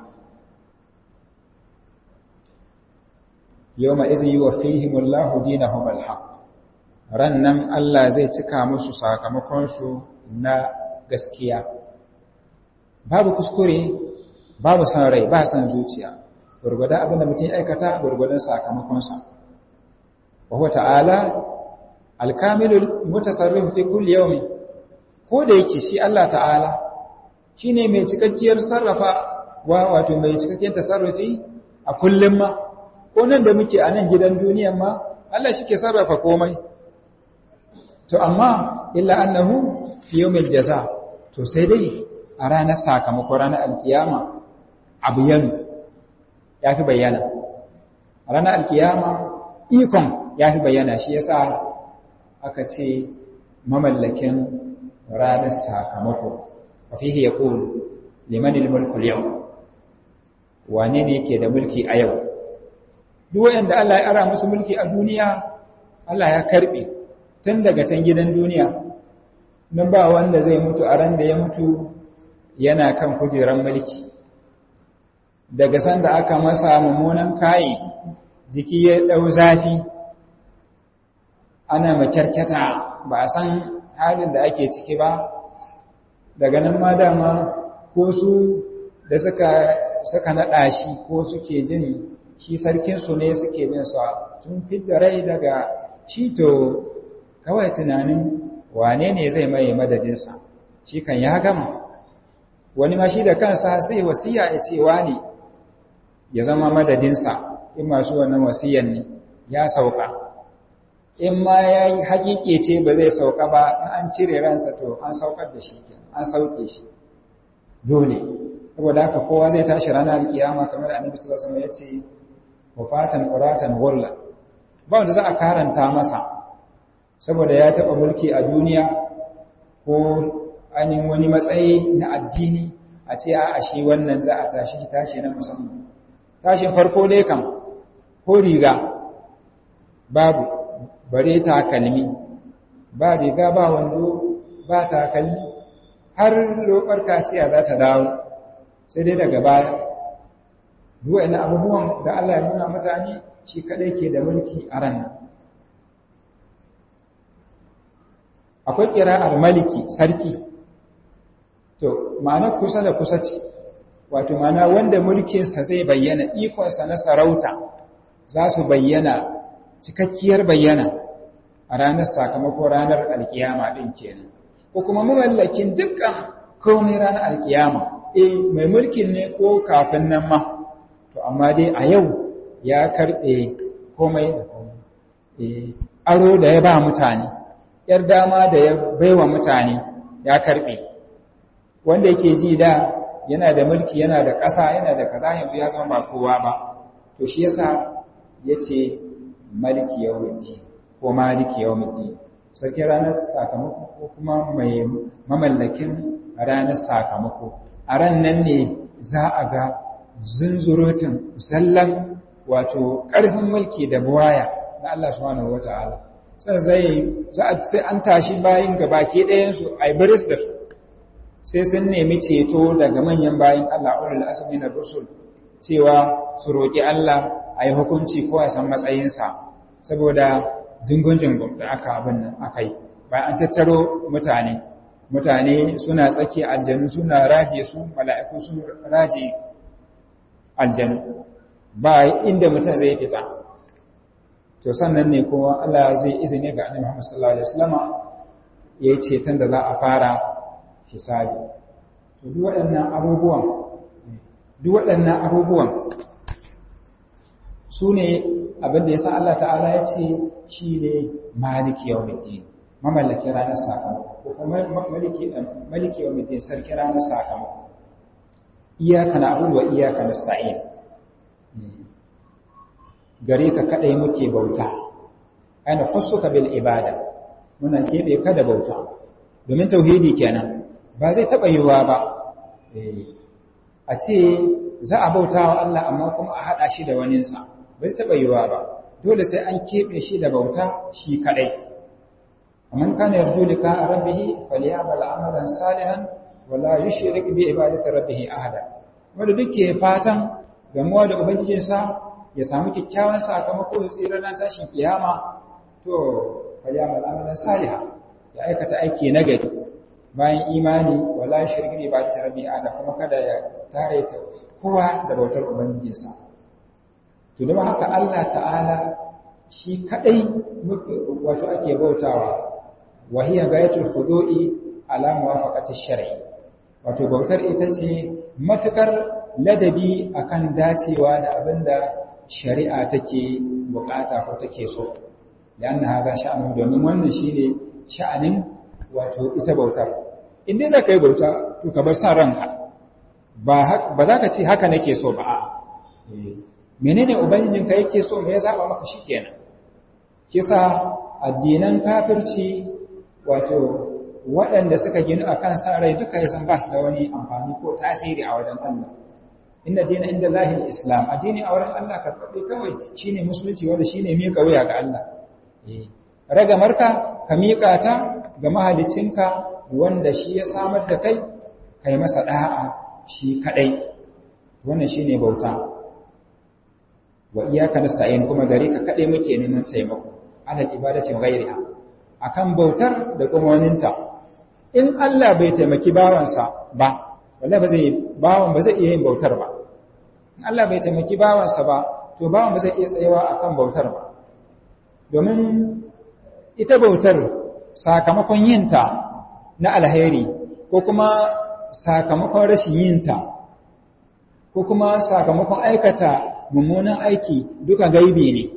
yau ma izin yi wa fihimullahu dinahum alhaq ran nan Allah zai cika musu sakamakonsu na gaskiya babu kuskure babu san rai ba san zuciya gurgurdan abin da mutum aikata gurgurdan sakamakonsa wa huwa ta'ala alkamilul mutasarrif fi kulli yawmin ko da yake shi Allah ta'ala shine mai cikakkiyar sarrafa wa wato mai cikakkiyar tasarrufi a kullum ma ko nan da muke a nan gidan duniyan ma Allah shi ke sarrafa komai to amma illa annahu fi yawmil jaza to sai dai a ranar sakamako ranar alkiyama abu yanu ya fi bayyana a ranar alkiyama ikon ya fi bayyana shi yasa aka ce mamallakin ranar sakamako a fihi ya ƙulu limanin mulkul yau wane ne yake da mulki a yau duk wayanda Allah ya ara musu mulki a duniya Allah ya karbe tun daga can gidan duniya nan ba wanda zai mutu a ran da ya mutu yana kan kujeran mulki daga sanda aka masa mummunan kayi jiki ya dau zafi ana makyarkyata ba a san halin da ake ciki ba daga nan ma dama ko su da suka suka naɗa shi ko suke jin shi sarkinsu ne suke bin sa sun fidda rai daga shi to kawai tunanin wane ne zai mai madadinsa shi kan ya gama wani ma shi da kansa sai wasiya ya ce wani ya zama madadinsa in masu wannan wasiyan ne ya sauka in ma ya yi haƙiƙe ce ba zai sauka ba an cire ransa to an saukar da shi an sauke shi dole saboda haka kowa zai tashi ranar kiyama kamar da annabi sallallahu alaihi wasallam ya ce wafatan quratan ghurla ba wanda za a karanta masa saboda ya taɓa mulki a duniya ko ainihin wani matsayi na addini a ce a shi wannan za a tashi tashi na musamman tashin farko dai kan ko riga babu bare takalmi ba riga ba wando ba takalmi har lokar kaciya za ta dawo sai dai daga baya duwa ina abubuwan da Allah ya nuna mutane shi kadai ke da mulki a ran akwai kira'ar maliki sarki to ma'ana kusa da kusa ce wato ma'ana wanda mulkinsa zai bayyana ikonsa na sarauta za su bayyana cikakkiyar bayyana a ranar sakamako ranar alkiyama ɗin kenan ko kuma mamallakin dukkan komai ranar alkiyama eh mai mulkin ne ko kafin nan ma to amma dai a yau ya karɓe komai da komai eh aro da ya ba mutane yar dama da ya baiwa mutane ya karɓe wanda yake ji da yana da mulki yana da ƙasa yana da kaza yanzu ya zama ba kowa ba to shi yasa yace maliki yawmiddin ko maliki yawmiddin sarki ranar sakamako ko kuma mai mamallakin ranar sakamako a ran nan ne za a ga zunzurutun zallan wato ƙarfin mulki da buwaya na Allah subhanahu wata'ala sai zai sai an tashi bayin gabaki ɗayan su ai biris da su sai sun nemi ceto daga manyan bayin Allah ulul asmi na rusul cewa su roƙi Allah a yi hukunci ko a san matsayinsa saboda jingun-jingun da aka abin nan aka yi bayan an tattaro mutane mutane suna tsaki aljanu suna raje su mala'iku sun raje aljanu ba inda mutum zai fita to sannan ne kuma Allah zai izini ga annabi Muhammad sallallahu alaihi wasallam yayi ceton da za a fara hisabi to duk waɗannan abubuwan duk waɗannan abubuwan su ne abinda ya sa Allah ta'ala ya ce shi ne maliki yau mutum mamallakin ranar sakamako ko kuma maliki yau mutum sarki ranar sakamako iyaka na abubuwa iyaka na sta'in gare ka kaɗai muke bauta aina ka bil ibada muna keɓe ka da bauta domin tauhidi kenan ba zai taɓa yiwuwa ba a ce za a bauta wa Allah amma kuma a haɗa shi da waninsa ba zai taɓa yiwuwa ba dole sai an keɓe shi da bauta shi kaɗai amman kana yarju lika rabbihi falyamal amalan salihan wala yushrik bi ibadati rabbih ahada wanda duke fatan gamuwa da ubangijinsa ya samu kyakkyawan sakamako da tsira na tashin kiyama to falyamal amalan salihan ya aikata aiki na gari bayan imani wala yushrik bi ibadati rabbih ahada kuma kada ya tare ta kowa da bautar ubangijinsa to da haka Allah ta'ala shi kadai wato ake bautawa wa hiya gayatul khudu'i ala muwafaqati shar'i wato bautar ita ce matukar ladabi akan dacewa da abinda shari'a take bukata ko take so dan haza sha'anu domin wannan shine sha'anin wato ita bautar in dai zaka yi bauta to ka bar san ranka ba ba za ka ce haka nake so ba a'a menene ubangijinka yake so me ya zaba maka shikenan kisa addinan kafirci wato waɗanda suka gina akan san rai duka yasan ba su da wani amfani ko tasiri a wajen Allah inna dina inda lahil islam addini a wurin Allah karɓaɓɓe kawai shine musulunci wanda shine miƙa wuya ga Allah ragamarka ka miƙa ta ga mahaliccinka wanda shi ya samar da kai kai masa da'a shi kadai wannan shine bauta wa iyyaka nasta'in kuma gare ka kade muke neman taimako alal ibadati wa ghayriha akan bautar da kuma waninta in Allah bai taimaki bawansa ba wallahi ba zai bawan ba zai iya yin bautar ba in Allah bai taimaki bawansa ba to bawan ba zai iya tsayawa akan bautar ba domin ita bautar sakamakon yinta na alheri ko kuma sakamakon rashin yinta ko kuma sakamakon aikata mummunan aiki duka gaibi ne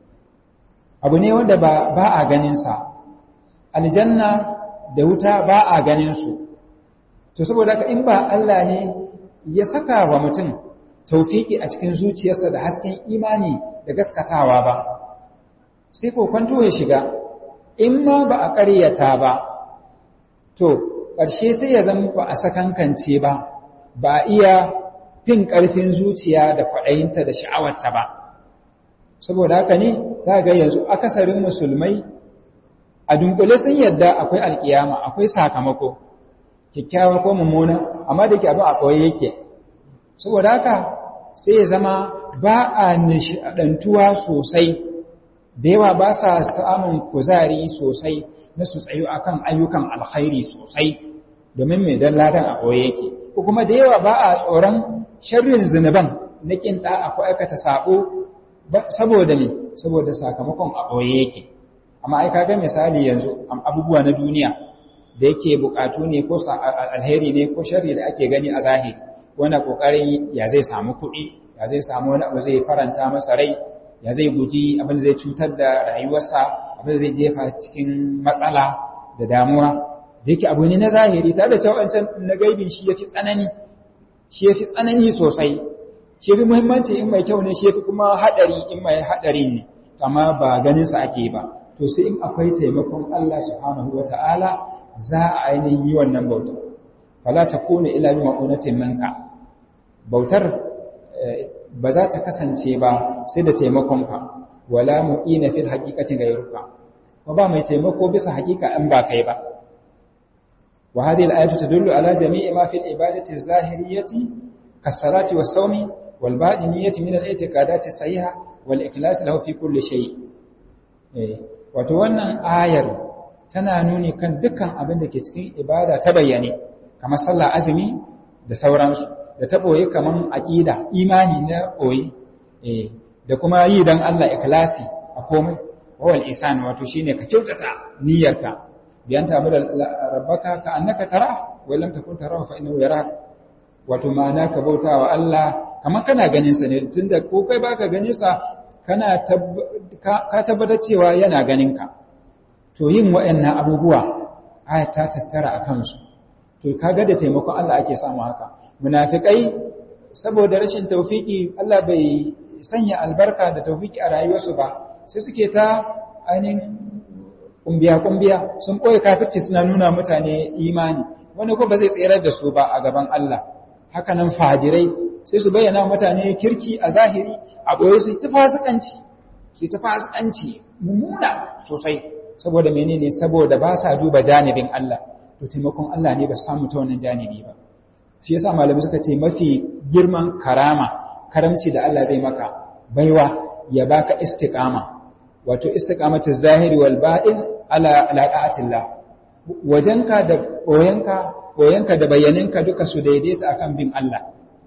abu ne wanda ba, ba a ganinsa aljanna da wuta ba a ganinsu to saboda haka in ba Allah ne ya saka wa mutum taufiki a cikin zuciyarsa da hasken imani da gaskatawa ba sai kwanto ya shiga in ma ba a ƙaryata ba to ƙarshe sai ya zama ba a sakankance ba ba a iya fin ƙarfin zuciya da kwaɗayinta da sha'awarta ba saboda haka ne za ga yanzu akasarin musulmai a dunkule sun yadda akwai alkiyama akwai sakamako kyakkyawa ko mummuna amma da ke abin a ɓoye yake saboda haka sai ya zama ba a nishaɗantuwa sosai da yawa ba sa samun kuzari sosai na su tsayo akan ayyukan alkhairi sosai domin mai dan ladan a ɓoye yake ko kuma da yawa ba a tsoron sharrin zunuban na kin da ko aikata sabo saboda ne saboda sakamakon a ɓoye yake amma ai kaga misali yanzu abubuwa na duniya da yake bukatu ne ko alheri ne ko sharri da ake gani a zahiri wanda kokarin ya zai samu kuɗi ya zai samu wani abu zai faranta masa rai ya zai guji abin da zai cutar da rayuwarsa abin da zai jefa cikin matsala da damuwa da yake abu ne na zahiri tare da cewa wancan na gaibin shi yafi tsanani shi yafi tsanani sosai shi yafi muhimmanci in mai kyau ne shi yafi kuma hadari in mai hadari ne amma ba ganin sa ake ba to sai in akwai taimakon Allah subhanahu wataala za a ainihin yi wannan bauta fala takuna illa bi ma'unatin minka bautar ba za ta kasance ba sai da taimakonka wala mu'ina fil haqiqati ghayruka ko ba mai taimako bisa haqiqa in ba kai ba wa hadhihi al-ayatu tadullu ala jami'i ma fil ibadati az-zahiriyyati kas-salati was-sawmi wal-batiniyyati min al-i'tiqadati sahiha wal-ikhlas lahu fi kulli shay eh wato wannan ayar tana nuni kan dukkan abin da ke cikin ibada ta bayyane kamar sallah azumi da sauransu da ta ɓoye kaman aƙida imani na ɓoye da kuma yi don Allah ikhlasi a komai wawal isan wato shine ka kyautata niyyarka biyan ta da rabbaka ka annaka tara wa lam takun tarahu fa innahu yarak wato ma'ana ka bauta wa Allah kamar kana ganin sa ne tunda ko kai baka ganin sa kana ka tabbatar cewa yana ganin ka to yin waɗannan abubuwa aya ta tattara a kansu to kaga da taimakon Allah ake samu haka munafikai saboda rashin taufiki Allah bai sanya albarka da taufiki a rayuwarsu ba sai suke ta ainihin kumbiya-kumbiya sun ɓoye kafirci suna nuna mutane imani wani ko ba zai tserar da su ba a gaban Allah haka nan fajirai sai su bayyana mutane kirki a zahiri a ɓoye su ta fasikanci su ta fasikanci mummuna sosai saboda menene saboda ba sa duba janibin Allah to taimakon Allah ne ba su samu ta wannan janibi ba shi yasa malamai suka ce mafi girman karama karamci da Allah zai maka baiwa ya baka istiqama wato istiqamatu zahiri wal ba'in ala alaqatillah wajenka da boyanka boyanka da bayaninka duka su daidaita akan bin Allah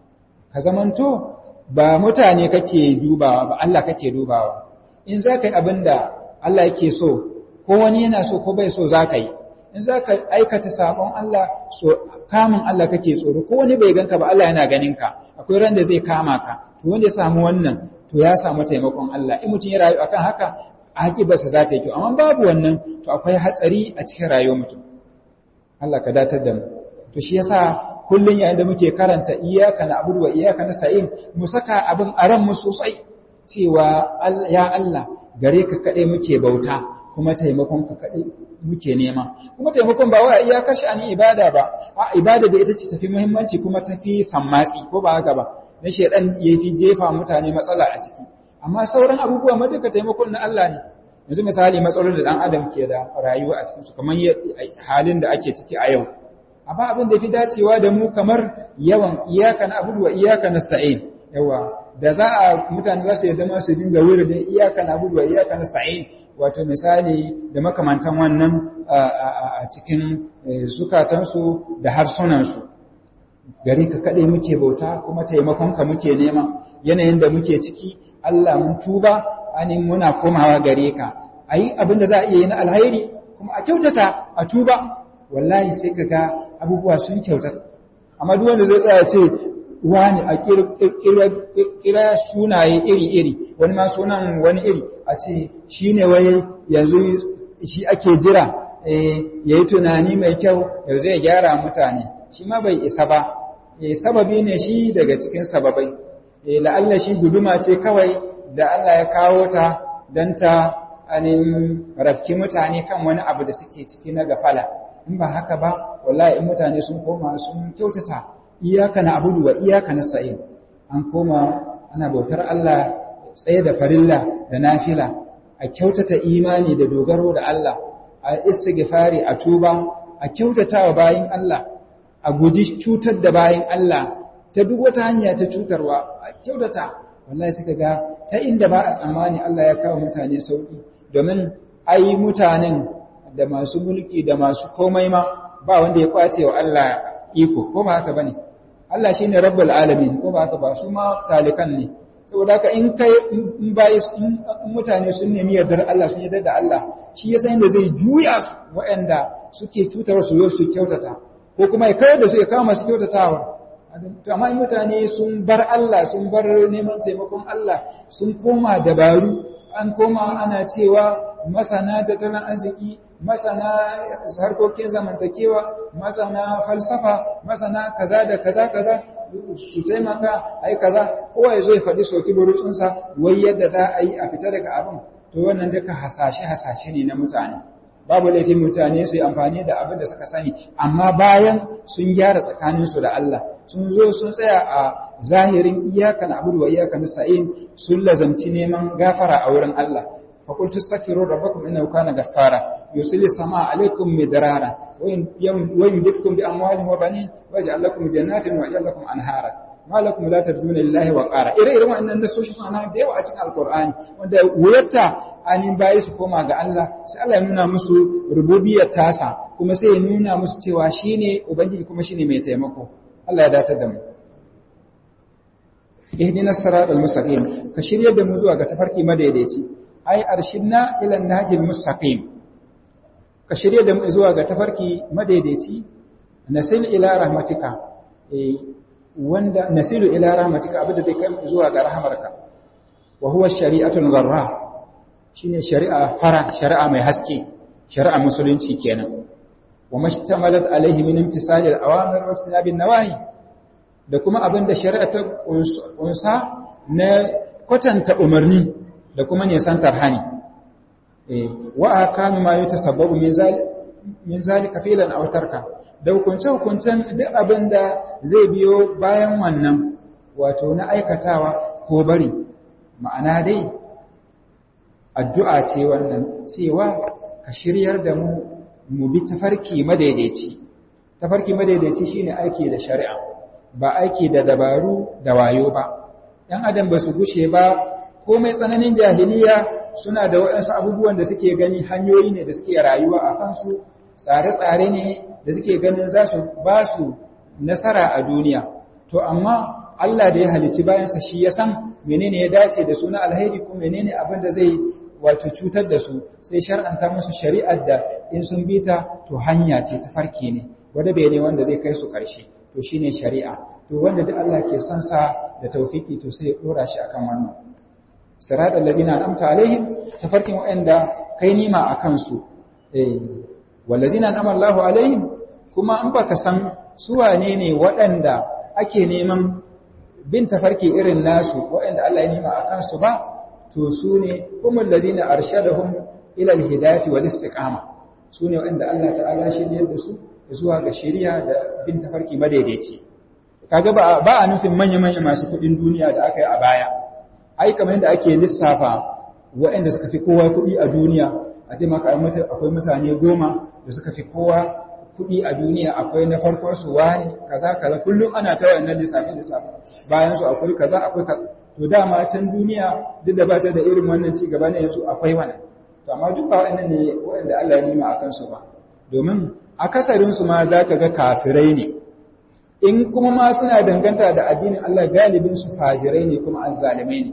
ka zamanto ba mutane kake dubawa ba Allah kake dubawa in zaka yi abinda Allah yake so ko wani yana so ko bai so zaka yi in zaka aikata sabon Allah so kamun Allah kake tsoro ko wani bai ganka ba Allah yana ganin ka akwai ran da zai kama ka to wanda ya samu wannan to ya samu taimakon Allah in mutum ya rayu akan haka akibarsa za ta yi kyau amma babu wannan to akwai hatsari a cikin rayuwar mutum Allah ka datar da mu to shi yasa kullun yayin da muke karanta iyyaka na'budu wa iyyaka nasta'in mu saka abin a ran mu sosai cewa ya Allah gare ka kade muke bauta kuma taimakon ka kade muke nema kuma taimakon ba wai iya kashi an ibada ba a ibada da ita ce tafi muhimmanci kuma tafi sammatsi ko ba haka ba na shedan yafi jefa mutane matsala a ciki amma sauran abubuwa ma duka taimakon na Allah ne yanzu misali matsalolin da dan adam ke da rayuwa a cikin su kamar halin da ake ciki a yau amma abin da fi dacewa da mu kamar yawan iyaka na abudu wa iyaka nasta'in yawa da za a mutane za su yadda ma su dinga wuri da iyaka na abudu wa iyaka nasta'in wato misali da makamantan wannan a cikin zukatansu da harsunansu gari ka kaɗai muke bauta kuma taimakonka muke nema yanayin da muke ciki Allah mun tuba ani muna komawa gare ka a yi abin da za a iya yi na alhairi kuma a kyautata a tuba wallahi sai ka ga abubuwa sun kyautata amma duk wanda zai tsaya ce wani a kira sunaye iri-iri wani ma sunan wani iri a ce shi ne wai yanzu shi ake jira ya yi tunani mai kyau yau zai gyara mutane shi ma bai isa ba sababi ne shi daga cikin sababai la'alla shi guduma ce kawai da Allah ya kawo ta don ta anin rafki mutane kan wani abu da suke ciki na gafala in ba haka ba wallahi in mutane sun koma sun kyautata iyaka na abudu wa iyaka na sa'in an koma ana bautar Allah tsaye da farilla da nafila a kyautata imani da dogaro da Allah a istighfari a tuba a kyautata wa bayin Allah a guji cutar da bayin Allah ta duk wata hanya ta cutarwa a kyautata wallahi suka ga ta inda ba a tsammani Allah ya kawo mutane sauki domin ai mutanen da masu mulki da masu komai ma ba wanda ya kwace wa Allah iko ko ba haka bane Allah shine rabbul alamin ko ba haka ba su ma talikan ne saboda haka in kai in bai in mutane sun nemi yardar Allah sun yarda da Allah shi yasa inda zai juya waɗanda suke cutar su yau su kyautata ko kuma ya kawar da su ya kawo masu kyautatawa to amma in mutane sun bar Allah sun bar neman taimakon Allah sun koma dabaru an koma ana cewa masana tattalin arziki masana harkokin zamantakewa masana falsafa masana kaza da kaza kaza su taimaka ai kaza kowa ya zo ya faɗi soki burutsunsa wai yadda za a yi a fita daga abin to wannan duka hasashe hasashe ne na mutane babu laifin mutane su yi amfani da abin da suka sani amma bayan sun gyara tsakaninsu da Allah sun zo sun tsaya a zahirin iyaka na abudu wa iyaka na sa'in sun lazamci neman gafara a wurin Allah فقلت استغفروا ربكم انه كان غفارا يرسل السماء عليكم مدرارا ويمددكم باموال وبنين ويجعل لكم جنات ويجعل لكم انهارا ما لكم لا ترجون لله وقارا ire irin wannan nasoshi suna da yawa a cikin alqur'ani wanda wuyarta anin bayi su koma ga Allah sai Allah ya nuna musu rububiyar tasa kuma sai ya nuna musu cewa shine ubangiji kuma shine mai taimako Allah ya datar da mu ihdinas siratal mustaqim ka shiryar da mu zuwa ga tafarki madaidaici ai arshidna ila nahjil mustaqim ka shirye da mu zuwa ga tafarki madaidaici nasil ila rahmatika eh wanda nasilu ila rahmatika abinda zai kai zuwa ga rahmarka wa huwa shari'atul gharra shine shari'a fara shari'a mai haske shari'a musulunci kenan wa mashtamalat alaihi min imtisal al-awamir wa ijtinabin nawahi da kuma abinda shari'a ta kunsa na kwatanta umarni da kuma nisantar hani wa akanu ma yutasabbabu min zalika filan aw tarka da hukunce hukuncen duk abin da zai biyo bayan wannan wato na aikatawa ko bari ma'ana dai addu'a ce wannan cewa ka shiryar da mu mu bi tafarki madaidaici tafarki madaidaici shine aiki da shari'a ba aiki da dabaru da wayo ba ɗan adam ba su gushe ba komai tsananin jahiliya suna da waɗansu abubuwan da suke gani hanyoyi ne da suke rayuwa a kansu tsare-tsare ne da suke ganin za su ba su nasara a duniya to amma Allah da ya halicci bayansa shi ya san menene ya dace da su na alheri ko menene abin da zai wato cutar da su sai shar'anta musu shari'ar da in sun bi ta to hanya ce ta farke ne wanda bai ne wanda zai kai su ƙarshe to shine shari'a to wanda duk Allah ke son sa da tawfiki to sai ya dora shi akan wannan sirat allazina an'amta alaihim tafarkin wa'anda kai nima akan su eh wallazina an'ama Allahu alaihim kuma an baka san su wane ne waɗanda ake neman bin tafarki irin nasu waɗanda Allah ya nima akan su ba to su ne kuma allazina arshadahum ila alhidayati wal istiqama su ne waɗanda Allah ta'ala shiryar da su zuwa ga shari'a da bin tafarki madaidaici kaga ba ba a nufin manya-manya masu kuɗin duniya da aka yi a baya ai kamar yadda ake lissafa waɗanda suka fi kowa kuɗi a duniya a ce maka akwai mutane goma da suka fi kowa kuɗi a duniya akwai na farkon su wani kaza kaza kullum ana ta wayannan lissafi lissafi bayan su akwai kaza akwai kaza to dama can duniya duk da ba ta da irin wannan ci gaba ne yanzu akwai wannan to amma duk ba waɗannan ne waɗanda Allah ya nima akan su ba domin akasarin su ma za ka ga kafirai ne in kuma ma suna danganta da addinin Allah galibin su fajirai ne kuma azzalimai ne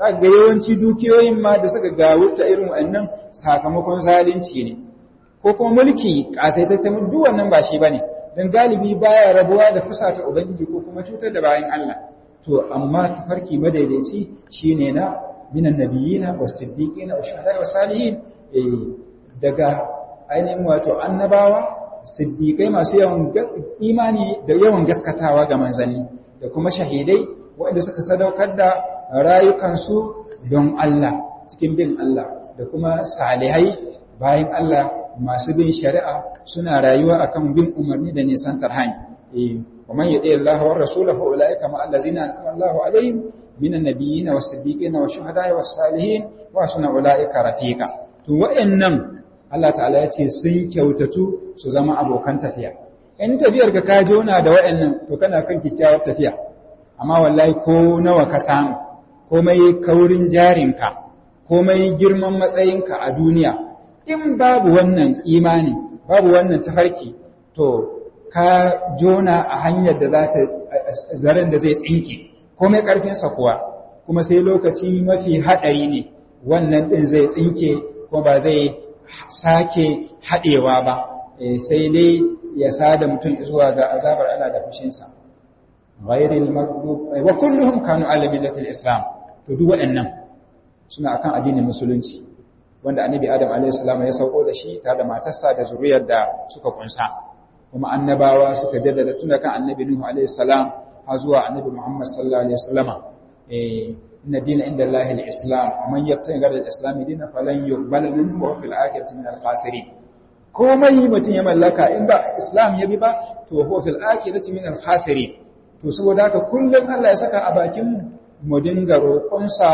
za ga yawanci dukiyoyin ma da suka gawurta irin wannan sakamakon zalunci ne ko kuma mulki kasaitaccen duk wannan ba shi bane dan galibi baya rabuwa da fusata ubangiji ko kuma cutar da bayan Allah to amma tafarki madaidaici shine na minan nabiyina was-siddiqina wash-shuhada'i was-salihin daga ainihin wato annabawa siddiqai masu yawan imani da yawan gaskatawa ga manzanni da kuma shahidai waɗanda suka sadaukar da rayukansu don Allah cikin bin Allah da kuma salihai bayan Allah masu bin shari'a suna rayuwa akan bin umarni da nisantar hanya ومن يطيع الله والرسول فاولئك مع الذين انعم الله عليهم من النبيين والصديقين والشهداء والصالحين وحسن اولئك رفيقا to wa'annan Allah ta'ala ya ce sun kyautatu su zama abokan tafiya in tafiyar ka ka jona da wa'annan to kana kan kikkiawar tafiya amma wallahi ko nawa ka samu komai kaurin jarinka komai girman matsayinka a duniya in babu wannan imani babu wannan tafarki to ka jona a hanyar da za ta zaren da zai tsinke komai ƙarfinsa kuwa kuma sai lokaci mafi haɗari ne wannan ɗin zai tsinke kuma ba zai sake haɗewa ba sai dai ya sada mutum zuwa ga azabar Allah da fushinsa ghairil maghdub wa kulluhum kanu ala millatil islam to duk waɗannan suna akan addinin musulunci wanda annabi adam alaihi salam ya sauko da shi tare da matarsa da zuriyar da suka kunsa kuma annabawa suka jaddada tun kan annabi Nuhu alaihi salam har zuwa annabi Muhammad sallallahu alaihi wasallam eh inna dina inda Allah al-islam wa man yabtaghi ghayra al-islam dinan falan yuqbal minhu wa fil akhirati min al-khasirin komai mutum ya mallaka in ba islam ya bi ba to huwa fil akhirati min al-khasirin to saboda haka kullum Allah ya saka a bakin mu dinga roƙonsa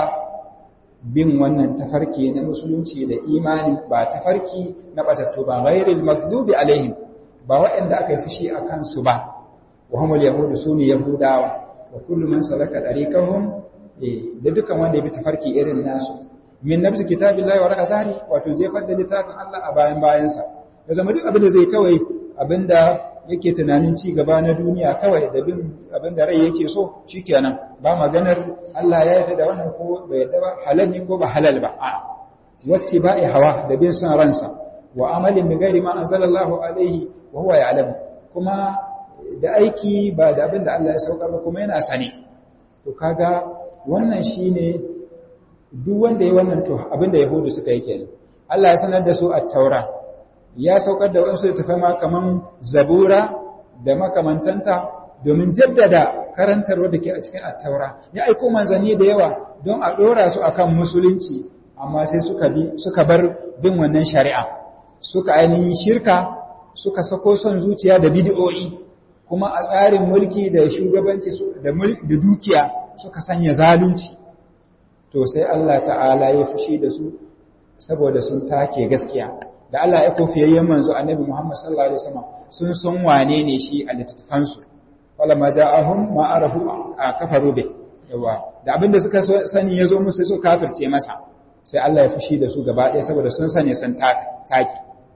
bin wannan tafarki na musulunci da imani ba tafarki na batattu ba ghairil maghdubi alaihim ba waɗanda aka yi fushi a kansu ba wa humul yahudu su ne yahudawa wa kullu man salaka dariqahum da dukan wanda ya bi tafarki irin nasu min nafsi kitabillahi wa raka zahri wato jefar da littafin Allah a bayan bayansa ya zama duk abin da zai kawai abinda yake tunanin ci gaba na duniya kawai da bin abinda rai yake so shikenan ba maganar Allah ya yarda da wannan ko bai yarda ba halal ne ko ba halal ba a wacce ba'i hawa da bin son ransa wa amalin bi ghairi ma anzalallahu alaihi wa huwa ya'lamu kuma da aiki ba da abin da Allah ya saukar ba kuma yana sane to kaga wannan shine duk wanda ya wannan to abin da yahudu suka yi kenan Allah ya sanar da su at-taura ya saukar da wasu tafai ma kaman zabura da makamantanta domin jaddada karantarwa da ke a cikin at-taura ya aiko manzanni da yawa don a dora su akan musulunci amma sai suka bi suka bar bin wannan shari'a suka ainihin shirka suka sako son zuciya da bid'o'i kuma a tsarin mulki da shugabanci da dukiya suka sanya zalunci to sai Allah ta'ala ya fushi da su saboda sun take gaskiya da Allah ya kofiyayyen manzo annabi Muhammad sallallahu alaihi wasallam sun san wane ne shi a littattafan su wala ma ja'ahum ma arafu kafaru bi yawa da abinda suka sani yazo musu su kafirce masa sai Allah ya fushi da su gaba ɗaya saboda sun sani sun take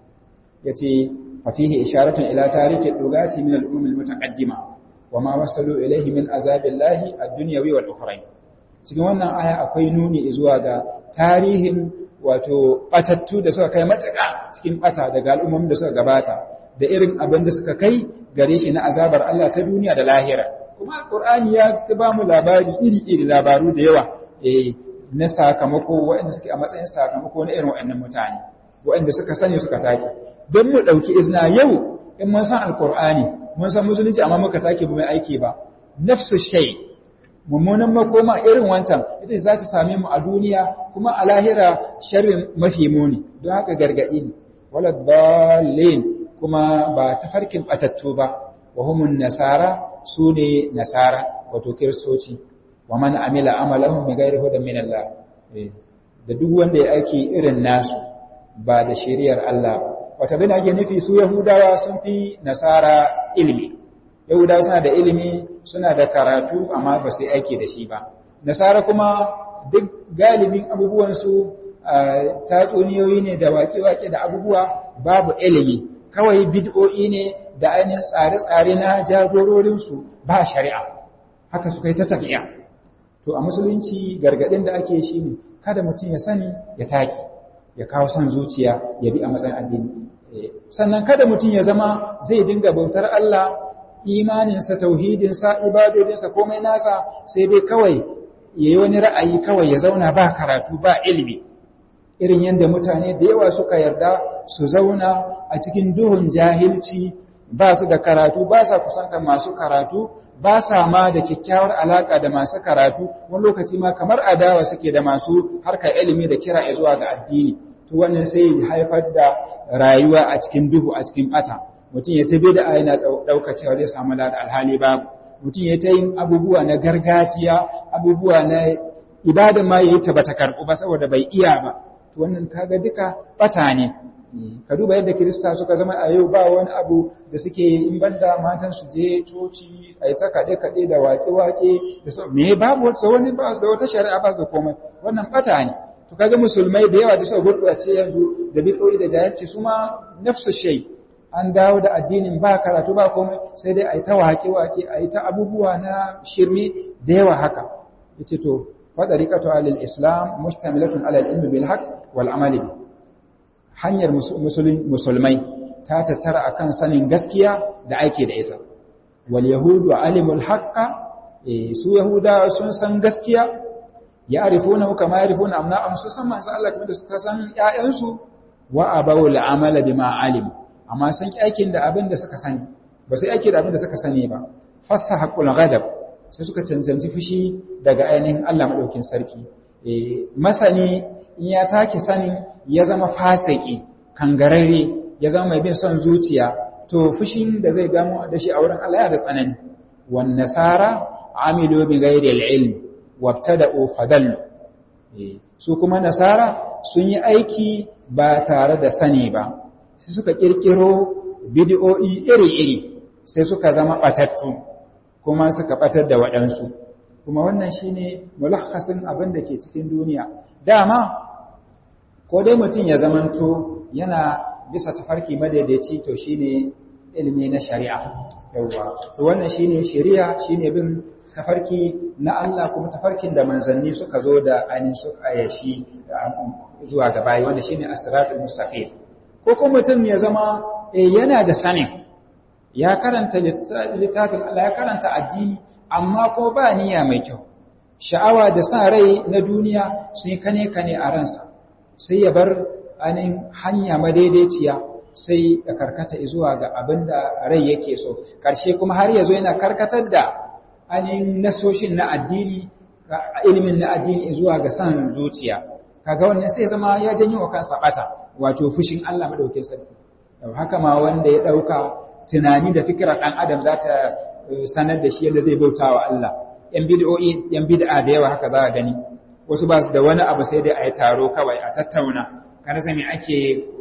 yace ففيه إشارة إلى تاريخ اللغات من الأمم المتقدمة وما وصلوا إليه من عذاب الله الدنيوي والأخرين cikin wannan aya akwai nuni zuwa ga tarihin wato batattu da suka kai matuƙa cikin bata daga al'ummomin da suka gabata da irin abin da suka kai gare shi na azabar Allah ta duniya da lahira kuma alqur'ani ya ba mu labari iri-iri labaru da yawa eh na sakamako waɗanda suke a matsayin sakamako na irin waɗannan mutane waɗanda suka sani suka take don mu ɗauki izina yau in mun san alkur'ani mun san musulunci amma muka take ba mai aiki ba nafsu shay mummunan makoma irin wancan ita za ta same mu a duniya kuma a lahira sharrin mafi muni don haka gargaɗi ne wala dalil kuma ba ta farkin batattu ba wa humun nasara su ne nasara wato kiristoci wa man amila amalahum bi ghairi hudan min Allah da duk wanda ya aiki irin nasu ba da shari'ar Allah ba wata bin ake nufi su Yahudawa sun fi nasara ilimi. Yahudawa suna da ilimi suna da karatu amma ba su aiki da shi ba. Nasara kuma duk galibin abubuwansu tatsuniyoyi ne da waƙe-waƙe da abubuwa babu ilimi. Kawai bid'o'i ne da ainihin tsare-tsare na jagororinsu ba shari'a. Haka suka yi ta tafiya. to a musulunci gargadin da ake shi ne kada mutum ya sani ya taki ya kawo son zuciya ya bi a matsayin addini sannan kada mutum ya zama zai dinga bautar Allah imaninsa tauhidinsa ibadodinsa komai nasa sai dai kawai ya yi wani ra'ayi kawai ya zauna ba karatu ba ilimi irin yadda mutane da yawa suka yarda su zauna a cikin duhun jahilci ba su da karatu ba sa kusanta masu karatu ba sa ma da kyakkyawar alaka da masu karatu wani lokaci ma kamar adawa suke da masu harkar ilimi da kira zuwa ga addini to wannan sai haifar da rayuwa a cikin duhu a cikin bata mutum ya tabi da yana ɗauka cewa zai samu da alhali babu mutum ya ta yin abubuwa na gargajiya abubuwa na ibadan ma yayi ta bata karɓu ba saboda bai iya ba to wannan kaga duka bata ne ka duba yadda kirista suka zama a yau ba wani abu da suke in banda matan su je coci a yi ta kaɗe-kaɗe da waƙe-waƙe da sau me babu wata wani ba da wata shari'a ba da komai wannan bata ne to kaga musulmai da yawa da suka gurɓace yanzu da biɗoyi da jahilci su ma nafsu shay an dawo da addinin ba karatu ba komai sai dai a yi ta waƙe-waƙe a yi ta abubuwa na shirme da yawa haka yace to faɗariƙatu alil islam mustamilatun alal ilmi bil haqq wal amali bi hanyar musulmai ta tattara akan sanin gaskiya da aiki da ita wal yahudu alimul haqqa su yahuda sun san gaskiya ya arifuna kama yarifuna amna'ahum su san manzo Allah kuma da suka san ƴaƴansu wa abawul amala bima alim amma sun ki aikin da abin da suka sani ba sai aiki da abin da suka sani ba fasahaqul ghadab sai suka cancanci fushi daga ainihin Allah madaukin sarki masani in ya take sanin ya zama fasiki kangararre ya zama mai bin son zuciya to fushin da zai gamo da shi a wurin Allah ya da tsanani wan nasara amilu bi ghairi al-ilm wabtada'u fadallu su kuma nasara sun yi aiki ba tare da sani ba sai suka kirkiro bid'o'i iri-iri sai suka zama batattu kuma suka batar da waɗansu kuma wannan shine mulakhasin abin da ke cikin duniya dama ko dai mutum ya zamanto yana bisa tafarki madaidaici to shine ilimi na shari'a yawwa to wannan shine shari'a shine bin tafarki na Allah kuma tafarkin da manzanni suka zo da ainihin suka yashi zuwa ga bayi wanda shine as-siratul mustaqim ko kuma mutum ya zama yana da sanin ya karanta littafin Allah ya karanta addini amma ko ba niyya mai kyau sha'awa da sa rai na duniya sun yi kane kane a ransa sai ya bar ainihin hanya madaidaiciya sai ya karkata zuwa ga abin da rai yake so ƙarshe kuma har ya zo yana karkatar da ainihin nasoshin na addini ilimin na addini zuwa ga san zuciya kaga wannan sai zama ya janyo wa kansa bata wato fushin Allah madaukakin sarki haka ma wanda ya dauka tunani da fikirar dan adam za ta sanar da shi yadda zai bauta wa Allah yan bid'o'i yan bid'a da yawa haka za ka gani wasu ba su da wani abu sai dai a yi taro kawai a tattauna kana sai me ake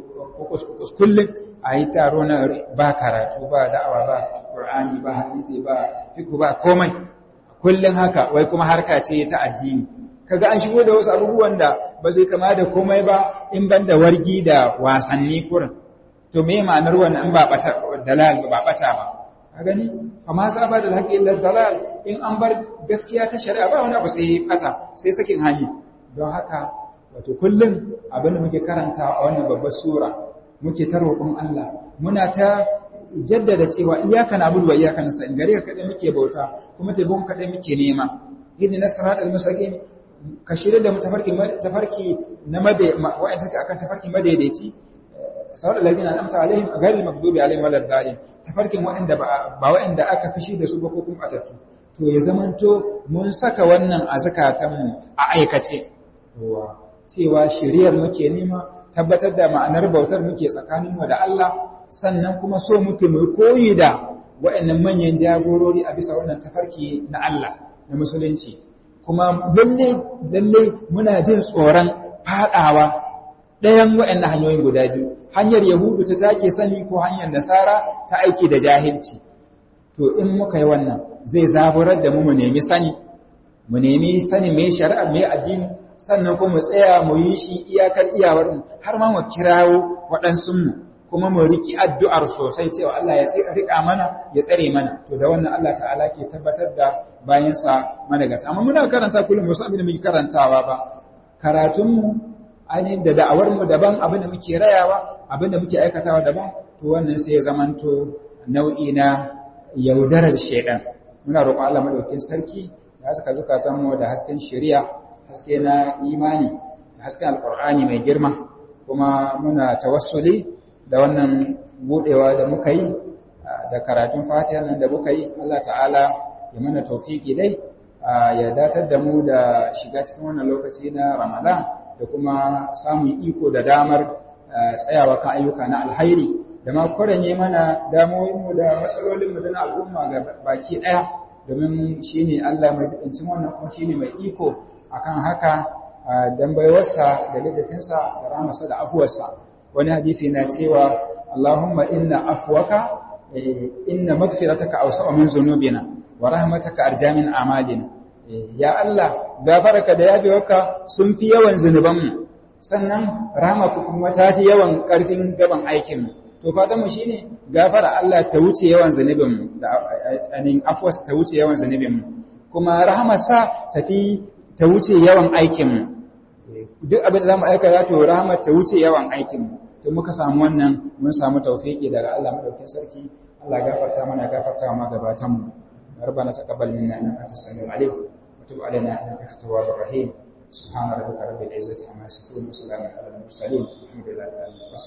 kullum a yi taro na ba karatu ba da'awa ba qur'ani ba hadisi ba fiqh ba komai kullum haka wai kuma harka ce ta addini kaga an shigo da wasu abubuwan da ba zai kama da komai ba in ban da wargi da wasanni kurin to me ma'anar wannan in ba bata dalal ba bata ba ka gani amma saba da haƙi illa dalal in an bar gaskiya ta shari'a ba wani abu sai bata sai sakin hali don haka wato kullum abin da muke karanta a wannan babbar sura muke ta roƙon Allah muna ta jaddada cewa iyaka na abudu wa iyaka nasta'in gare ka kadai muke bauta kuma taimako kadai muke nema ihdina siratal mustaqim ka shirya da tafarki tafarki na made wa'anda take akan tafarki madaidaici sawar allazina an'amta alaihim ghayril maghdubi alaihim walad dalin tafarkin wa'anda ba wa'anda aka fishi da su ba ko kuma atattu to ya zamanto mun saka wannan a zakatanmu a aikace cewa shiriyar muke nema tabbatar da ma'anar bautar muke tsakaninmu da Allah sannan kuma so muke mu koyi da waɗannan manyan jagorori a bisa wannan tafarki na Allah na musulunci kuma lalle lalle muna jin tsoron fadawa ɗayan waɗannan hanyoyin guda biyu hanyar yahudu ta take sani ko hanyar nasara ta aiki da jahilci to in muka yi wannan zai zaburar da mu mu nemi sani mu nemi sani mai shari'a mai addini sannan kuma mu tsaya mu yi shi iyakar iyawar mu har ma mu kirawo waɗansu mu kuma mu riki addu'ar sosai cewa Allah ya rika mana ya tsare mana to da wannan Allah ta'ala ke tabbatar da bayansa managata amma muna karanta kullum wasu abin da muke karantawa ba karatunmu ainihin da da'awarmu daban abin da muke rayawa abin da muke aikatawa daban to wannan sai ya zamanto nau'i na yaudarar shaidan muna roƙon Allah madaukakin sarki ya saka zukatanmu da hasken shari'a haske na imani da hasken alqur'ani mai girma kuma muna tawassuli da wannan budewa da muka yi da karatun fatiha nan da muka yi Allah ta'ala ya mana tawfiki dai ya datar da mu da shiga cikin wannan lokaci na Ramadan da kuma samun iko da damar tsayawa kan ayyuka na alhairi da ma kwaranye mana damoyinmu da matsalolinmu da na al'umma ga baki ɗaya domin shi ne Allah mai jikincin wannan kuma shi ne mai iko akan haka don baiwarsa da littafinsa da ramarsa da afuwarsa wani hadisi na cewa Allahumma inna afuwaka inna magfirataka awsa'u min zunubina wa rahmataka arja min amalina ya Allah gafaraka da yafewarka sun fi yawan zunubanmu sannan rahama kuma ta fi yawan ƙarfin gaban aikinmu to fatan mu shine gafara Allah ta wuce yawan zunubinmu da anin afwas ta wuce yawan zunubinmu kuma rahamarsa ta fi ta wuce yawan aikinmu duk abin da zamu aikata to rahama ta wuce yawan aikinmu to muka samu wannan mun samu tawfiki daga Allah madaukakin sarki Allah gafarta mana gafarta ma gabatanmu ربنا تقبل منا انك انت السميع العليم وتب علينا انك انت التواب الرحيم سبحان ربك رب العزه عما يصفون وسلام على المرسلين الحمد لله رب العالمين